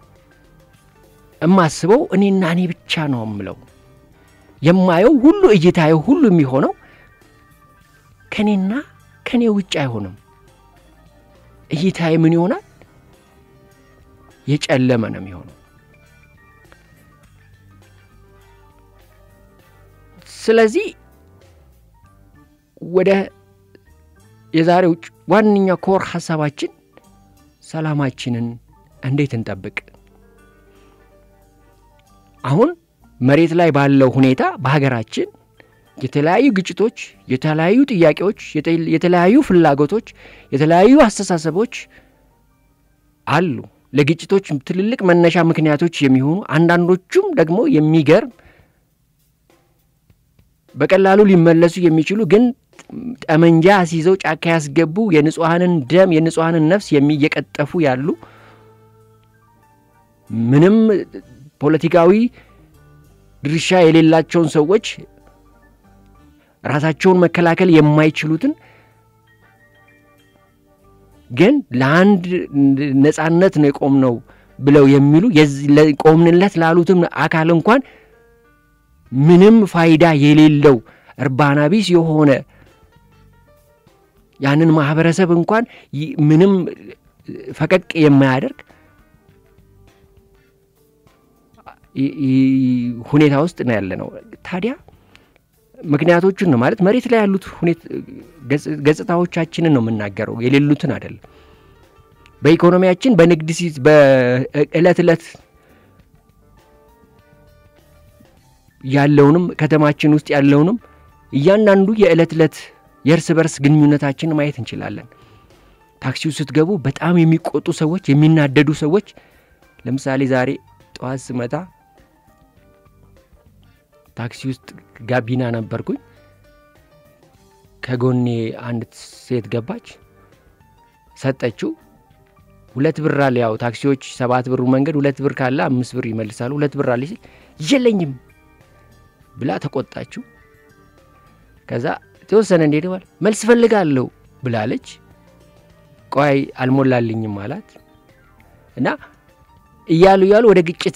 የማስበው እኔና እኔ ብቻ ነው የምለው። የማየው ሁሉ እይታየው ሁሉ የሚሆነው ከእኔና ከእኔ ውጭ አይሆንም። እይታዬ ምን ይሆናል? የጨለመ ነው የሚሆነው። ስለዚህ ወደ የዛሬው ዋነኛ ኮር ሀሳባችን ሰላማችንን እንዴት እንጠብቅ? አሁን መሬት ላይ ባለው ሁኔታ በሀገራችን የተለያዩ ግጭቶች፣ የተለያዩ ጥያቄዎች፣ የተለያዩ ፍላጎቶች፣ የተለያዩ አስተሳሰቦች አሉ። ለግጭቶች ትልልቅ መነሻ ምክንያቶች የሚሆኑ አንዳንዶቹም ደግሞ የሚገርም በቀላሉ ሊመለሱ የሚችሉ ግን ጠመንጃ አስይዘው ጫካ ያስገቡ የንጹሐንን ደም የንጹሐንን ነፍስ እየቀጠፉ ያሉ ምንም ፖለቲካዊ ድርሻ የሌላቸውን ሰዎች ራሳቸውን መከላከል የማይችሉትን ግን ለአንድ ነጻነት ነው የቆምነው ብለው የሚሉ ቆምንለት ላሉትም አካል እንኳን ምንም ፋይዳ የሌለው እርባና ቢስ የሆነ ያንን ማህበረሰብ እንኳን ምንም ፈቀቅ የማያደርግ ሁኔታ ውስጥ ነው ያለ ነው። ታዲያ ምክንያቶቹን ነው ማለት መሬት ላይ ያሉት ገጽታዎቻችንን ነው የምናገረው፣ የሌሉትን አይደለም። በኢኮኖሚያችን በንግድ በዕለት ዕለት ያለውንም ከተማችን ውስጥ ያለውንም እያንዳንዱ የዕለት ዕለት የእርስ በርስ ግንኙነታችን ማየት እንችላለን። ታክሲው ስትገቡ በጣም የሚቆጡ ሰዎች፣ የሚናደዱ ሰዎች ለምሳሌ ዛሬ ጠዋት ስመጣ ታክሲ ውስጥ ጋቢና ነበርኩኝ። ከጎኔ አንድ ሴት ገባች፣ ሰጠችው። ሁለት ብር አለ። ያው ታክሲዎች ሰባት ብሩ መንገድ ሁለት ብር ካለ አምስት ብር ይመልሳሉ። ሁለት ብር አለ ሲል የለኝም ብላ ተቆጣችው። ከዛ የተወሰነ እንዴት ባል መልስ ፈልጋለሁ ብላለች። ቆይ አልሞላልኝም አላት እና እያሉ እያሉ ወደ ግጭት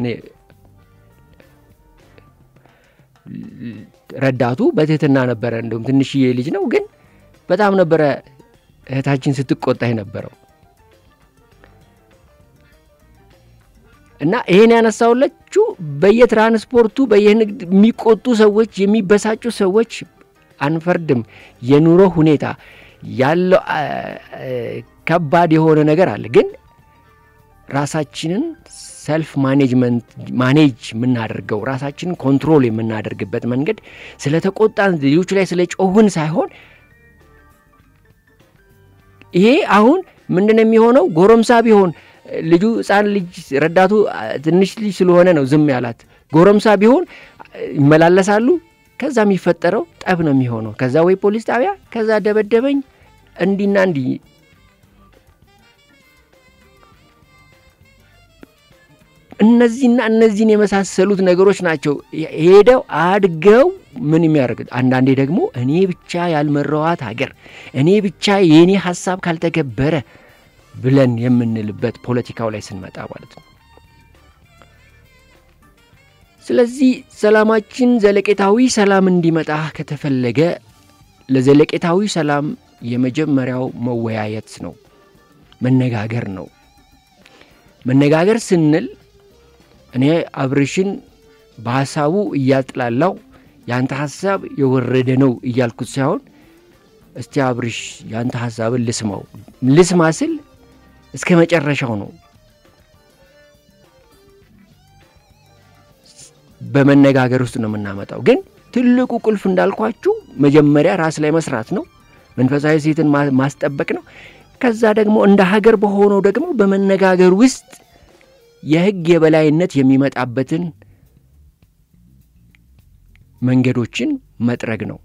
ረዳቱ በትህትና ነበረ። እንደውም ትንሽዬ ልጅ ነው፣ ግን በጣም ነበረ እህታችን ስትቆጣ የነበረው እና ይሄን ያነሳውለችው በየትራንስፖርቱ በየንግድ የሚቆጡ ሰዎች የሚበሳጩ ሰዎች አንፈርድም። የኑሮ ሁኔታ ያለው ከባድ የሆነ ነገር አለ። ግን ራሳችንን ሰልፍ ማኔጅመንት ማኔጅ የምናደርገው ራሳችንን ኮንትሮል የምናደርግበት መንገድ ስለ ተቆጣን ልጆቹ ላይ ስለ ጮህን ሳይሆን ይሄ አሁን ምንድን የሚሆነው ጎረምሳ ቢሆን ልጁ ሕፃን ልጅ ረዳቱ ትንሽ ልጅ ስለሆነ ነው ዝም ያላት። ጎረምሳ ቢሆን ይመላለሳሉ። ከዛ የሚፈጠረው ጠብ ነው የሚሆነው። ከዛ ወይ ፖሊስ ጣቢያ፣ ከዛ ደበደበኝ እንዲና እንዲህ እነዚህና እነዚህን የመሳሰሉት ነገሮች ናቸው ሄደው አድገው ምን የሚያደርግ አንዳንዴ ደግሞ እኔ ብቻ ያልመራዋት ሀገር እኔ ብቻ የእኔ ሀሳብ ካልተገበረ ብለን የምንልበት ፖለቲካው ላይ ስንመጣ ማለት ነው። ስለዚህ ሰላማችን ዘለቄታዊ ሰላም እንዲመጣ ከተፈለገ ለዘለቄታዊ ሰላም የመጀመሪያው መወያየት ነው፣ መነጋገር ነው። መነጋገር ስንል እኔ አብርሽን በሀሳቡ እያጥላላው ያንተ ሀሳብ የወረደ ነው እያልኩት ሳይሆን እስቲ አብርሽ ያንተ ሀሳብን ልስማው። ልስማ ስል እስከ መጨረሻው ነው። በመነጋገር ውስጥ ነው የምናመጣው። ግን ትልቁ ቁልፍ እንዳልኳችሁ መጀመሪያ ራስ ላይ መስራት ነው። መንፈሳዊ ሴትን ማስጠበቅ ነው። ከዛ ደግሞ እንደ ሀገር በሆነው ደግሞ በመነጋገር ውስጥ የሕግ የበላይነት የሚመጣበትን መንገዶችን መጥረግ ነው።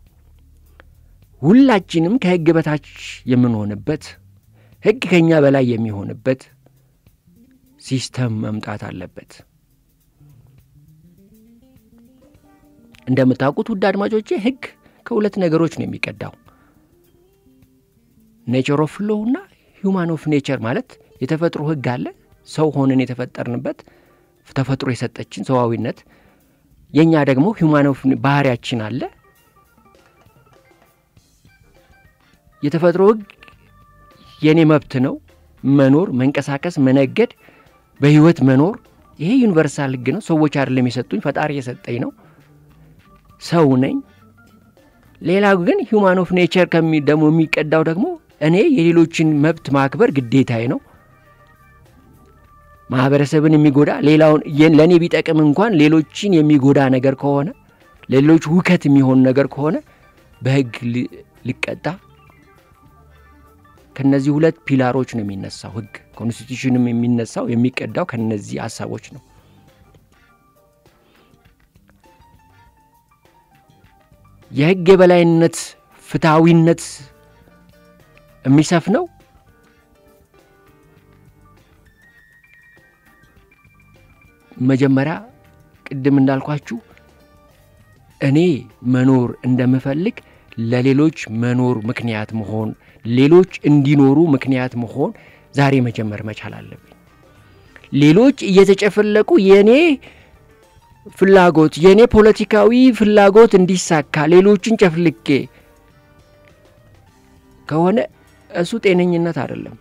ሁላችንም ከሕግ በታች የምንሆንበት ሕግ ከእኛ በላይ የሚሆንበት ሲስተም መምጣት አለበት። እንደምታውቁት ውድ አድማጮቼ ሕግ ከሁለት ነገሮች ነው የሚቀዳው። ኔቸር ኦፍ ሎው እና ሂውማን ኦፍ ኔቸር ማለት የተፈጥሮ ሕግ አለ ሰው ሆነን የተፈጠርንበት ተፈጥሮ የሰጠችን ሰዋዊነት፣ የእኛ ደግሞ ሂውማን ኦፍ ባህሪያችን አለ። የተፈጥሮ ሕግ የእኔ መብት ነው፣ መኖር፣ መንቀሳቀስ፣ መነገድ፣ በህይወት መኖር። ይሄ ዩኒቨርሳል ሕግ ነው። ሰዎች አይደለም የሰጡኝ፣ ፈጣሪ የሰጠኝ ነው። ሰው ነኝ። ሌላው ግን ሂውማን ኦፍ ኔቸር ደግሞ የሚቀዳው ደግሞ እኔ የሌሎችን መብት ማክበር ግዴታዬ ነው። ማህበረሰብን የሚጎዳ ሌላውን ለእኔ ቢጠቅም እንኳን ሌሎችን የሚጎዳ ነገር ከሆነ ሌሎች ሁከት የሚሆን ነገር ከሆነ በህግ ሊቀጣ ከነዚህ ሁለት ፒላሮች ነው የሚነሳው ህግ። ኮንስቲቱሽንም የሚነሳው የሚቀዳው ከነዚህ ሀሳቦች ነው። የህግ የበላይነት ፍትሐዊነት የሚሰፍነው መጀመሪያ ቅድም እንዳልኳችሁ እኔ መኖር እንደምፈልግ ለሌሎች መኖር ምክንያት መሆን፣ ሌሎች እንዲኖሩ ምክንያት መሆን ዛሬ መጀመር መቻል አለብኝ። ሌሎች እየተጨፈለቁ የእኔ ፍላጎት የእኔ ፖለቲካዊ ፍላጎት እንዲሳካ ሌሎችን ጨፍልቄ ከሆነ እሱ ጤነኝነት አይደለም።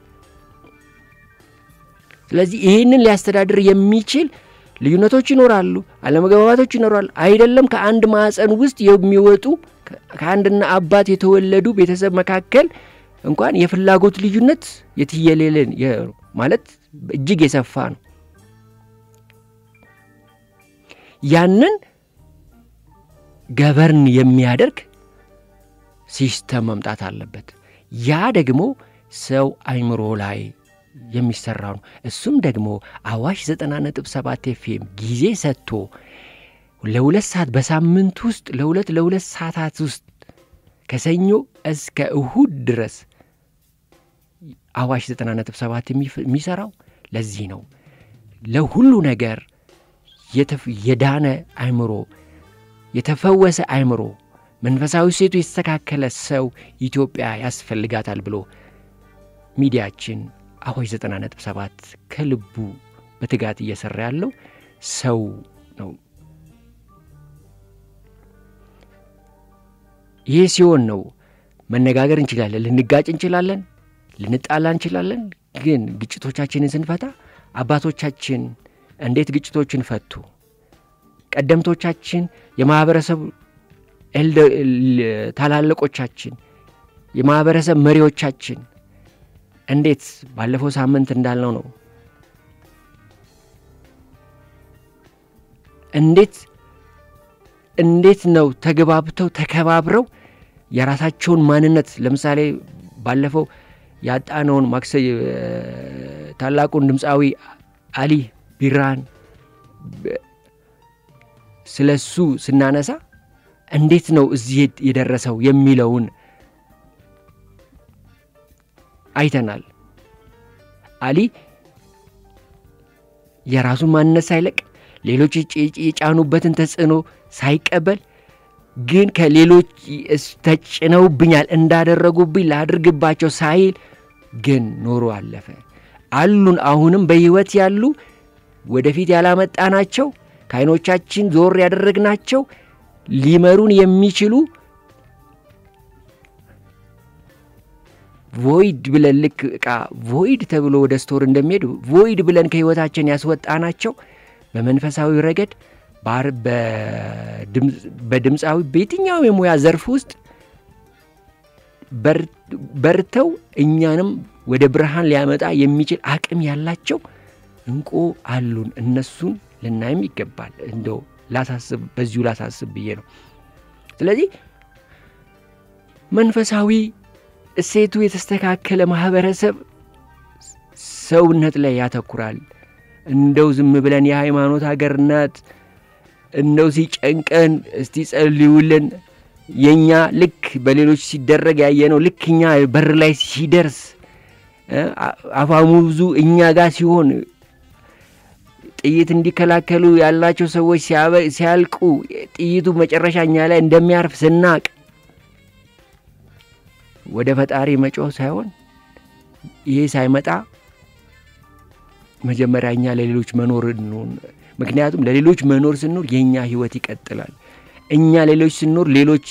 ስለዚህ ይህንን ሊያስተዳድር የሚችል ልዩነቶች ይኖራሉ፣ አለመግባባቶች ይኖራሉ። አይደለም ከአንድ ማዕፀን ውስጥ የሚወጡ ከአንድና አባት የተወለዱ ቤተሰብ መካከል እንኳን የፍላጎት ልዩነት የትየሌለን ማለት እጅግ የሰፋ ነው። ያንን ገበርን የሚያደርግ ሲስተም መምጣት አለበት። ያ ደግሞ ሰው አይምሮ ላይ የሚሰራው ነው። እሱም ደግሞ አዋሽ ዘጠና ነጥብ ሰባት ኤፍኤም ጊዜ ሰጥቶ ለሁለት ሰዓት በሳምንት ውስጥ ለሁለት ለሁለት ሰዓታት ውስጥ ከሰኞ እስከ እሁድ ድረስ አዋሽ ዘጠና ነጥብ ሰባት የሚሰራው ለዚህ ነው። ለሁሉ ነገር የዳነ አይምሮ፣ የተፈወሰ አይምሮ፣ መንፈሳዊ ሴቱ የተስተካከለ ሰው ኢትዮጵያ ያስፈልጋታል ብሎ ሚዲያችን አዋሽ ዘጠና ነጥብ ሰባት ከልቡ በትጋት እየሰራ ያለው ሰው ነው። ይህ ሲሆን ነው መነጋገር እንችላለን፣ ልንጋጭ እንችላለን፣ ልንጣላ እንችላለን። ግን ግጭቶቻችንን ስንፈታ አባቶቻችን እንዴት ግጭቶችን ፈቱ? ቀደምቶቻችን፣ የማኅበረሰብ ታላላቆቻችን፣ የማኅበረሰብ መሪዎቻችን እንዴት ባለፈው ሳምንት እንዳልነው ነው እንዴት እንዴት ነው ተግባብተው ተከባብረው የራሳቸውን ማንነት ለምሳሌ ባለፈው ያጣነውን ማክሰ ታላቁን ድምፃዊ አሊ ቢራን ስለ እሱ ስናነሳ እንዴት ነው እዚህ የደረሰው የሚለውን አይተናል። አሊ የራሱን ማንነት ሳይለቅ ሌሎች የጫኑበትን ተጽዕኖ ሳይቀበል ግን ከሌሎች ተጭነውብኛል እንዳደረጉብኝ ላድርግባቸው ሳይል ግን ኖሮ አለፈ። አሉን አሁንም በሕይወት ያሉ ወደፊት ያላመጣናቸው ከዓይኖቻችን ዞር ያደረግናቸው ሊመሩን የሚችሉ ቮይድ ብለን ልክ ዕቃ ቮይድ ተብሎ ወደ ስቶር እንደሚሄድ ቮይድ ብለን ከሕይወታችን ያስወጣናቸው በመንፈሳዊ ረገድ በድምፃዊ በየትኛውም የሙያ ዘርፍ ውስጥ በርተው እኛንም ወደ ብርሃን ሊያመጣ የሚችል አቅም ያላቸው እንቁ አሉን። እነሱን ልናይም ይገባል። እንደው ላሳስብ በዚሁ ላሳስብ ብዬ ነው። ስለዚህ መንፈሳዊ እሴቱ የተስተካከለ ማህበረሰብ ሰውነት ላይ ያተኩራል። እንደው ዝም ብለን የሃይማኖት ሀገር ናት፣ እንደው ሲጨንቀን እስቲ ጸልዩልን የእኛ ልክ በሌሎች ሲደረግ ያየነው ልክ እኛ በር ላይ ሲደርስ አፋሙዙ እኛ ጋር ሲሆን ጥይት እንዲከላከሉ ያላቸው ሰዎች ሲያልቁ ጥይቱ መጨረሻ እኛ ላይ እንደሚያርፍ ስናቅ ወደ ፈጣሪ መጮህ ሳይሆን ይሄ ሳይመጣ መጀመሪያ እኛ ለሌሎች መኖር እንሆን። ምክንያቱም ለሌሎች መኖር ስንኖር የእኛ ህይወት ይቀጥላል። እኛ ሌሎች ስንኖር ሌሎች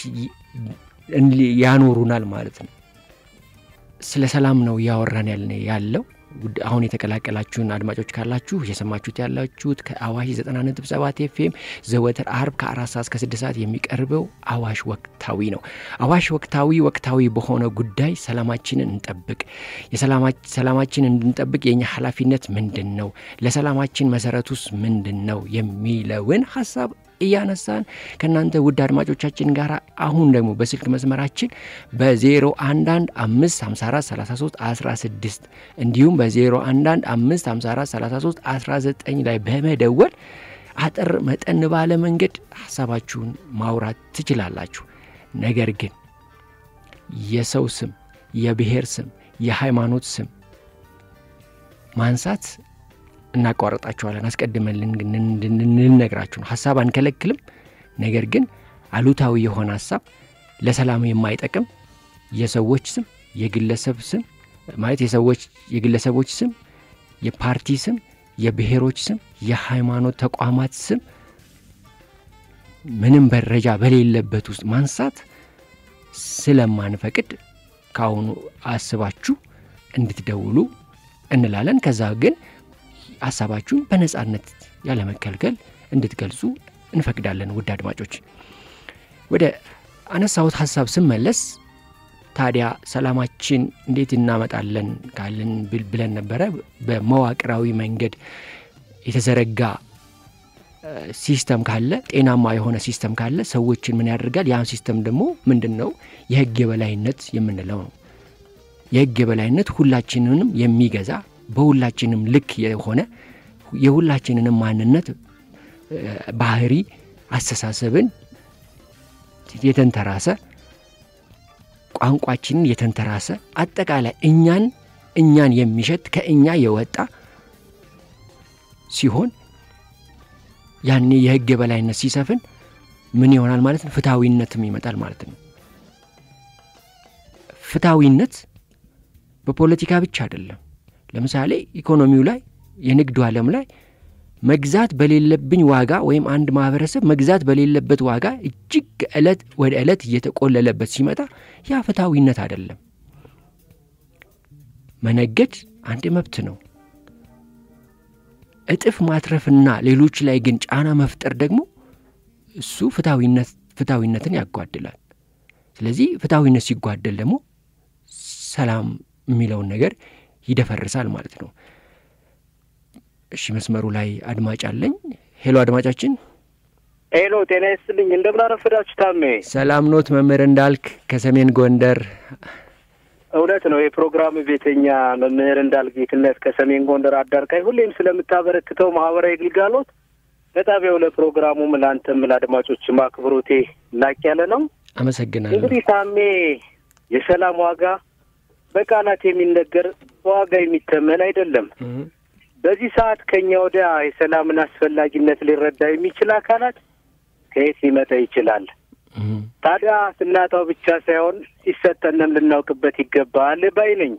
ያኖሩናል ማለት ነው። ስለ ሰላም ነው እያወራን ያለ ያለው። አሁን የተቀላቀላችሁን አድማጮች ካላችሁ እየሰማችሁት ያላችሁት ከአዋሽ 90.7 ኤፍኤም ዘወትር አርብ ከአራት ሰዓት እስከ ስድስት ሰዓት የሚቀርበው አዋሽ ወቅታዊ ነው። አዋሽ ወቅታዊ ወቅታዊ በሆነ ጉዳይ ሰላማችንን እንጠብቅ። ሰላማችንን እንድንጠብቅ የእኛ ኃላፊነት ምንድን ነው? ለሰላማችን መሰረቱስ ምንድን ነው? የሚለውን ሀሳብ እያነሳን ከእናንተ ውድ አድማጮቻችን ጋር አሁን ደግሞ በስልክ መስመራችን በ011 554 33 16 እንዲሁም በ011 554 33 19 ላይ በመደወል አጠር መጠን ባለ መንገድ ሀሳባችሁን ማውራት ትችላላችሁ። ነገር ግን የሰው ስም፣ የብሔር ስም፣ የሃይማኖት ስም ማንሳት እናቋረጣቸዋለን። አስቀድመን ልንነግራችሁ ነው። ሀሳብ አንከለክልም። ነገር ግን አሉታዊ የሆነ ሀሳብ ለሰላም የማይጠቅም የሰዎች ስም፣ የግለሰብ ስም ማለት የሰዎች የግለሰቦች ስም፣ የፓርቲ ስም፣ የብሔሮች ስም፣ የሃይማኖት ተቋማት ስም ምንም መረጃ በሌለበት ውስጥ ማንሳት ስለማንፈቅድ ከአሁኑ አስባችሁ እንድትደውሉ እንላለን። ከዛ ግን ሀሳባችሁን በነጻነት ያለመከልከል እንድትገልጹ እንፈቅዳለን። ውድ አድማጮች ወደ አነሳሁት ሀሳብ ስመለስ ታዲያ ሰላማችን እንዴት እናመጣለን ካለን ብለን ነበረ። በመዋቅራዊ መንገድ የተዘረጋ ሲስተም ካለ ጤናማ የሆነ ሲስተም ካለ ሰዎችን ምን ያደርጋል? ያን ሲስተም ደግሞ ምንድን ነው የህግ የበላይነት የምንለው ነው። የህግ የበላይነት ሁላችንንም የሚገዛ በሁላችንም ልክ የሆነ የሁላችንንም ማንነት፣ ባህሪ፣ አስተሳሰብን የተንተራሰ ቋንቋችንን የተንተራሰ አጠቃላይ እኛን እኛን የሚሸት ከእኛ የወጣ ሲሆን ያኔ የህግ የበላይነት ሲሰፍን ምን ይሆናል ማለት ነው? ፍትሐዊነትም ይመጣል ማለት ነው። ፍትሐዊነት በፖለቲካ ብቻ አይደለም። ለምሳሌ ኢኮኖሚው ላይ የንግዱ ዓለም ላይ መግዛት በሌለብኝ ዋጋ ወይም አንድ ማህበረሰብ መግዛት በሌለበት ዋጋ እጅግ ዕለት ወደ ዕለት እየተቆለለበት ሲመጣ ያ ፍትሐዊነት አይደለም። መነገድ አንድ መብት ነው። እጥፍ ማትረፍና ሌሎች ላይ ግን ጫና መፍጠር ደግሞ እሱ ፍትሐዊነትን ያጓድላል። ስለዚህ ፍትሐዊነት ሲጓደል ደግሞ ሰላም የሚለውን ነገር ይደፈርሳል ማለት ነው። እሺ፣ መስመሩ ላይ አድማጭ አለኝ። ሄሎ አድማጫችን። ሄሎ፣ ጤና ይስጥልኝ። እንደምን አረፈዳችሁ? ታሜ ሰላም ኖት? መምህር እንዳልክ ከሰሜን ጎንደር እውነት ነው። የፕሮግራም ቤተኛ መምህር እንዳልክ ጌትነት ከሰሜን ጎንደር አዳርቃይ ሁሌም ስለምታበረክተው ማህበራዊ ግልጋሎት ለጣቢያው ለፕሮግራሙም ለአንተም ለአድማጮችም አክብሮቴ ላቅ ያለ ነው። አመሰግናለሁ። እንግዲህ ታሜ የሰላም ዋጋ በቃላት የሚነገር ዋጋ የሚተመን አይደለም። በዚህ ሰዓት ከኛ ወዲያ የሰላምን አስፈላጊነት ሊረዳ የሚችል አካላት ከየት ሊመጣ ይችላል? ታዲያ ስናጣው ብቻ ሳይሆን ሲሰጠንም ልናውቅበት ይገባል ባይ ነኝ።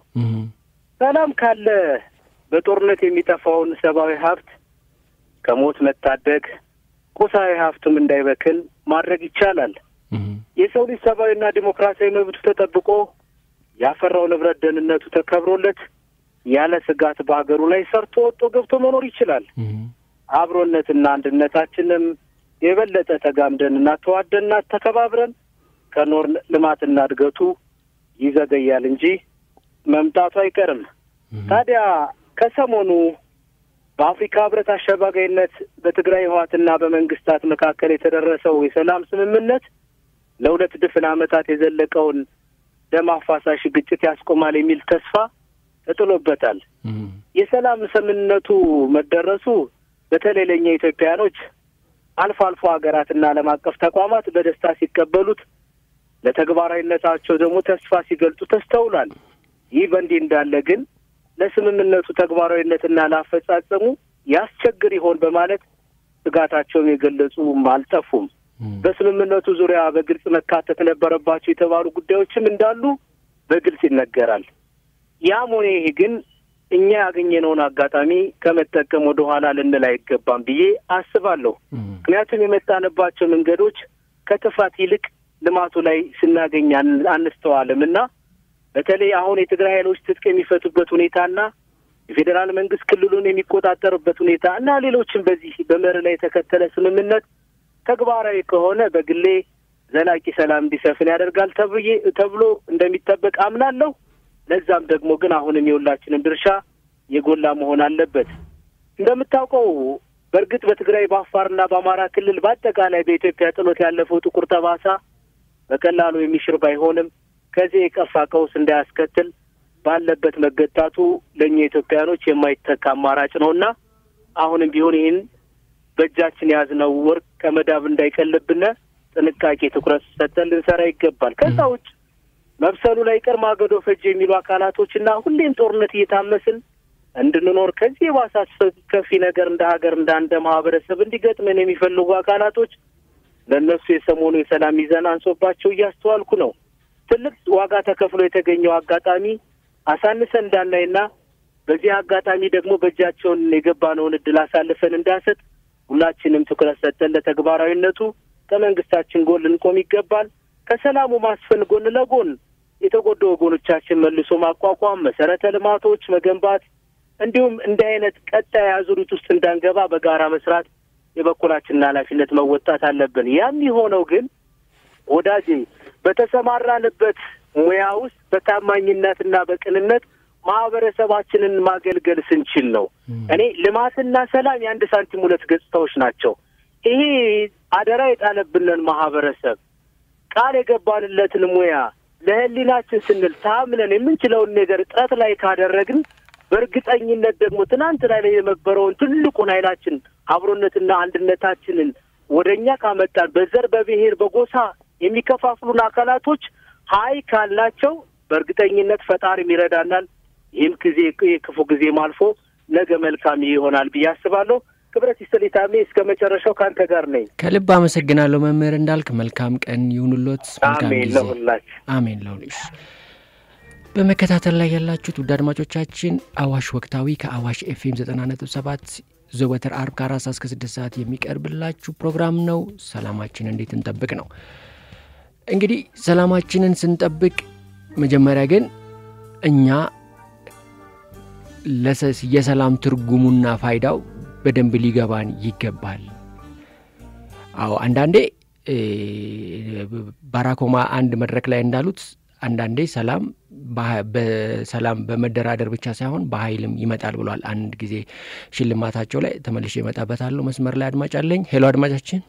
ሰላም ካለ በጦርነት የሚጠፋውን ሰብአዊ ሀብት ከሞት መታደግ፣ ቁሳዊ ሀብቱም እንዳይበክን ማድረግ ይቻላል። የሰው ልጅ ሰብአዊና ዲሞክራሲያዊ መብቱ ተጠብቆ ያፈራው ንብረት ደህንነቱ ተከብሮለት ያለ ስጋት በሀገሩ ላይ ሰርቶ ወጦ ገብቶ መኖር ይችላል። አብሮነትና አንድነታችንም የበለጠ ተጋምደንና ተዋደንና ተከባብረን ከኖር ልማትና እድገቱ ይዘገያል እንጂ መምጣቱ አይቀርም። ታዲያ ከሰሞኑ በአፍሪካ ህብረት አሸባጋይነት በትግራይ ህወሓትና በመንግስታት መካከል የተደረሰው የሰላም ስምምነት ለሁለት ድፍን ዓመታት የዘለቀውን ደም አፋሳሽ ግጭት ያስቆማል የሚል ተስፋ ተጥሎበታል። የሰላም ስምምነቱ መደረሱ በተለይ ለእኛ ኢትዮጵያውያኖች አልፎ አልፎ ሀገራትና ዓለም አቀፍ ተቋማት በደስታ ሲቀበሉት ለተግባራዊነታቸው ደግሞ ተስፋ ሲገልጹ ተስተውሏል። ይህ በእንዲህ እንዳለ ግን ለስምምነቱ ተግባራዊነትና ላፈጻጸሙ ያስቸግር ይሆን በማለት ስጋታቸውን የገለጹም አልጠፉም። በስምምነቱ ዙሪያ በግልጽ መካተት ነበረባቸው የተባሉ ጉዳዮችም እንዳሉ በግልጽ ይነገራል። ያም ሆነ ይህ ግን እኛ ያገኘነውን አጋጣሚ ከመጠቀም ወደ ኋላ ልንል አይገባም ብዬ አስባለሁ። ምክንያቱም የመጣንባቸው መንገዶች ከጥፋት ይልቅ ልማቱ ላይ ስናገኝ አንስተዋልም እና በተለይ አሁን የትግራይ ኃይሎች ትጥቅ የሚፈቱበት ሁኔታና የፌዴራል መንግስት ክልሉን የሚቆጣጠርበት ሁኔታ እና ሌሎችም በዚህ በመርህ ላይ የተከተለ ስምምነት ተግባራዊ ከሆነ በግሌ ዘላቂ ሰላም እንዲሰፍን ያደርጋል ተብዬ ተብሎ እንደሚጠበቅ አምናለሁ። ለዛም ደግሞ ግን አሁንም የሁላችንም ድርሻ የጎላ መሆን አለበት። እንደምታውቀው በእርግጥ በትግራይ በአፋርና በአማራ ክልል በአጠቃላይ በኢትዮጵያ ጥሎት ያለፈው ጥቁር ጠባሳ በቀላሉ የሚሽር ባይሆንም ከዚህ የከፋ ቀውስ እንዳያስከትል ባለበት መገታቱ ለእኛ ኢትዮጵያኖች የማይተካ አማራጭ ነውና አሁንም ቢሆን ይህን በእጃችን የያዝነው ወርቅ ከመዳብ እንዳይቀልብን ጥንቃቄ ትኩረት ሰጠን ልንሰራ ይገባል። ከዛ ውጭ መብሰሉ ላይ ቀር ማገዶ ፈጅ የሚሉ አካላቶችና ሁሌም ጦርነት እየታመስን እንድንኖር ከዚህ የባሰ አስከፊ ነገር እንደ ሀገር እንደ አንደ ማህበረሰብ እንዲገጥመን የሚፈልጉ አካላቶች ለእነሱ የሰሞኑ የሰላም ሚዛን አንሶባቸው እያስተዋልኩ ነው። ትልቅ ዋጋ ተከፍሎ የተገኘው አጋጣሚ አሳንሰን እንዳናይና በዚህ አጋጣሚ ደግሞ በእጃቸውን የገባነውን እድል አሳልፈን እንዳንሰጥ ሁላችንም ትኩረት ሰጠን ለተግባራዊነቱ ከመንግስታችን ጎን ልንቆም ይገባል። ከሰላሙ ማስፈን ጎን ለጎን የተጎዱ ወገኖቻችን መልሶ ማቋቋም፣ መሰረተ ልማቶች መገንባት እንዲሁም እንዲህ አይነት ቀጣይ አዙሪት ውስጥ እንዳንገባ በጋራ መስራት የበኩላችንን ኃላፊነት መወጣት አለብን። ያም የሆነው ግን ወዳጄ በተሰማራንበት ሙያ ውስጥ በታማኝነትና በቅንነት ማህበረሰባችንን ማገልገል ስንችል ነው። እኔ ልማትና ሰላም የአንድ ሳንቲም ሁለት ገጽታዎች ናቸው። ይሄ አደራ የጣለብንን ማህበረሰብ ቃል የገባንለትን ሙያ ለህሊናችን ስንል ታምነን የምንችለውን ነገር ጥረት ላይ ካደረግን በእርግጠኝነት ደግሞ ትናንት ላይ ላይ የነበረውን ትልቁን ኃይላችን አብሮነትና አንድነታችንን ወደ እኛ ካመጣን በዘር በብሔር በጎሳ የሚከፋፍሉን አካላቶች ሀይ ካልናቸው በእርግጠኝነት ፈጣሪም ይረዳናል። ይህም ጊዜ የክፉ ጊዜም አልፎ ነገ መልካም ይሆናል ብዬ አስባለሁ። ክብረት ይስጥልኝ ታሜ፣ እስከ መጨረሻው ከአንተ ጋር ነኝ። ከልብ አመሰግናለሁ መምህር እንዳልክ። መልካም ቀን ይሁንሎት። መልካም አሜን ጊዜ። ለሁላችን። አሜን ለሁልሽ። በመከታተል ላይ ያላችሁት ውድ አድማጮቻችን አዋሽ ወቅታዊ ከአዋሽ ኤፍኤም 90.7 ዘወትር አርብ ከአራት ሰዓት እስከ ስድስት ሰዓት የሚቀርብላችሁ ፕሮግራም ነው። ሰላማችን እንዴት እንጠብቅ ነው። እንግዲህ ሰላማችንን ስንጠብቅ መጀመሪያ ግን እኛ ለሰ- የሰላም ትርጉሙና ፋይዳው በደንብ ሊገባን ይገባል። አዎ አንዳንዴ እ፣ ባራኮማ አንድ መድረክ ላይ እንዳሉት አንዳንዴ ሰላም በሀ- በሰላም በመደራደር ብቻ ሳይሆን በኃይልም ይመጣል ብሏል። አንድ ጊዜ ሽልማታቸው ላይ ተመልሼ እመጣበታለሁ። መስመር ላይ አድማጭ አለኝ። ሄሎ አድማጫችን።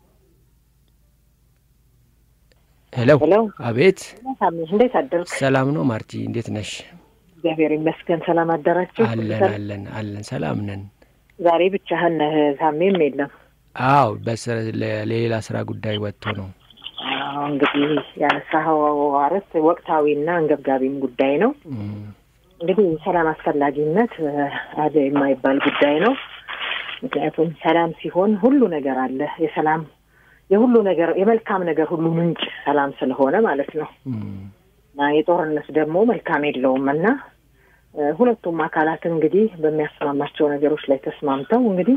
ሄሎ ሄሎ አቤት። ሳምሽ እንዴት አደርክ? ሰላም ነው ማርቲ፣ እንዴት ነሽ? እግዚአብሔር ይመስገን። ሰላም አደራችሁ? አለን አለን አለን፣ ሰላም ነን። ዛሬ ብቻህን ነህ? ሳሜም የለም። አዎ በስራ ለሌላ ስራ ጉዳይ ወጥቶ ነው። አዎ እንግዲህ ያነሳኸው አርዕስት ወቅታዊና አንገብጋቢም ጉዳይ ነው። እም፣ እንግዲህ ሰላም አስፈላጊነት እ፣ አለ የማይባል ጉዳይ ነው። ምክንያቱም ሰላም ሲሆን ሁሉ ነገር አለ። የሰላም የሁሉ ነገር የመልካም ነገር ሁሉ ምንጭ ሰላም ስለሆነ ማለት ነው። እም፣ እና የጦርነት ደግሞ መልካም የለውም እና እ፣ ሁለቱም አካላት እንግዲህ በሚያስማማቸው ነገሮች ላይ ተስማምተው እንግዲህ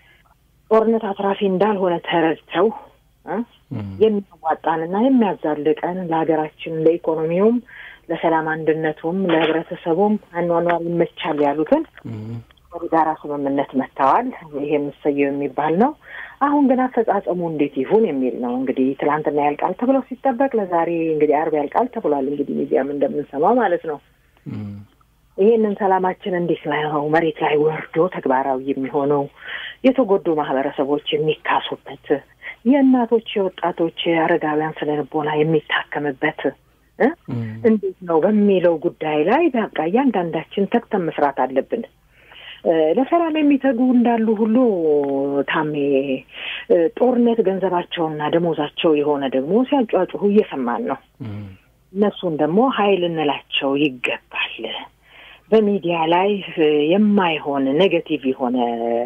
ጦርነት አትራፊ እንዳልሆነ ተረድተው እ፣ እም፣ የሚያዋጣንና የሚያዛልቀን ለሀገራችን ለኢኮኖሚውም፣ ለሰላም አንድነቱም፣ ለህብረተሰቡም አኗኗር ይመቻል ያሉትን እም፣ ወደ ጋራ ስምምነት መጥተዋል። ይሄ የምሰየው የሚባል ነው። አሁን ግን አፈጻጸሙ እንዴት ይሁን የሚል ነው። እንግዲህ ትላንትና ያልቃል ተብሎ ሲጠበቅ ለዛሬ እንግዲህ አርብ ያልቃል ተብሏል። እንግዲህ ሚዲያም እንደምንሰማው ማለት ነው። እም፣ ይህንን ሰላማችን እንዴት ነው መሬት ላይ ወርዶ ተግባራዊ የሚሆነው? የተጎዱ ማህበረሰቦች የሚካሱበት፣ የእናቶች የወጣቶች የአረጋውያን ስነ ልቦና የሚታከምበት እ እም፣ እንዴት ነው በሚለው ጉዳይ ላይ በቃ እያንዳንዳችን ተግተን መስራት አለብን። እ፣ ለሰላም የሚተጉ እንዳሉ ሁሉ ታሜ እ፣ ጦርነት ገንዘባቸውና ደሞዛቸው የሆነ ደግሞ ሲያጫጩሁ እየሰማን ነው። እም፣ እነሱን ደግሞ ኃይል እንላቸው ይገባል። በሚዲያ ላይ እ፣ የማይሆን ኔጌቲቭ የሆነ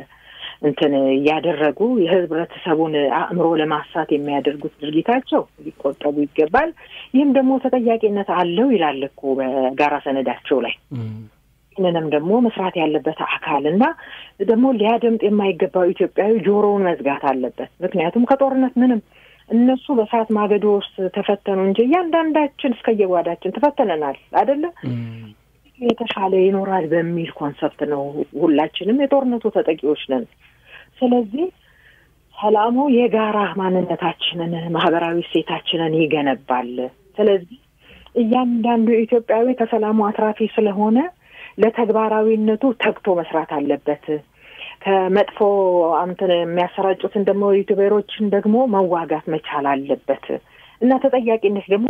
እንትን እያደረጉ የህብረተሰቡን አእምሮ ለማሳት የሚያደርጉት ድርጊታቸው ሊቆጠቡ ይገባል። ይህም ደግሞ ተጠያቂነት አለው ይላል እኮ በጋራ ሰነዳቸው ላይ። እም፣ ይህንንም ደግሞ መስራት ያለበት አካል እና ደግሞ ሊያደምጥ የማይገባው ኢትዮጵያዊ ጆሮውን መዝጋት አለበት። ምክንያቱም ከጦርነት ምንም እነሱ በእሳት ማገዶ ውስጥ ተፈተኑ እንጂ እያንዳንዳችን እስከየጓዳችን ተፈተነናል አይደለ? እም፣ የተሻለ ይኖራል በሚል ኮንሰፕት ነው። ሁላችንም የጦርነቱ ተጠቂዎች ነን። ስለዚህ ሰላሙ የጋራ ማንነታችንን፣ ማህበራዊ እሴታችንን ይገነባል። ስለዚህ እያንዳንዱ ኢትዮጵያዊ ከሰላሙ አትራፊ ስለሆነ ለተግባራዊነቱ ተግቶ መስራት አለበት። ከመጥፎ እንትን የሚያሰራጩትን ደግሞ ዩቱቤሮችን ደግሞ መዋጋት መቻል አለበት እና ተጠያቂነት ደግሞ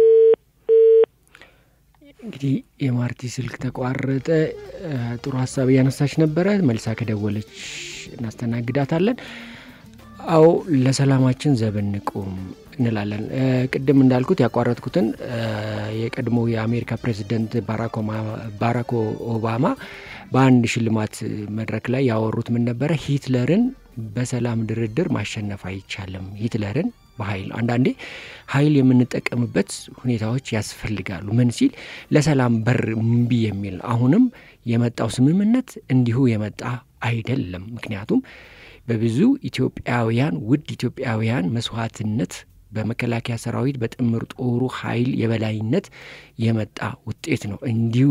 እንግዲህ የማርቲ ስልክ ተቋረጠ። እ፣ ጥሩ ሀሳብ እያነሳች ነበረ። መልሳ ከደወለች እናስተናግዳታለን። አዎ ለሰላማችን ዘብ እንቁም እንላለን። እ፣ ቅድም እንዳልኩት ያቋረጥኩትን እ፣ የቀድሞ የአሜሪካ ፕሬዚደንት ባራክ ኦባማ በአንድ ሽልማት መድረክ ላይ ያወሩት ምን ነበረ? ሂትለርን በሰላም ድርድር ማሸነፍ አይቻልም። ሂትለርን በኃይል አንዳንዴ ኃይል የምንጠቀምበት ሁኔታዎች ያስፈልጋሉ። ምን ሲል ለሰላም በር እምቢ የሚል ነው። አሁንም የመጣው ስምምነት እንዲሁ የመጣ አይደለም። ምክንያቱም በብዙ ኢትዮጵያውያን ውድ ኢትዮጵያውያን መስዋዕትነት በመከላከያ ሰራዊት በጥምር ጦሩ ኃይል የበላይነት የመጣ ውጤት ነው። እንዲሁ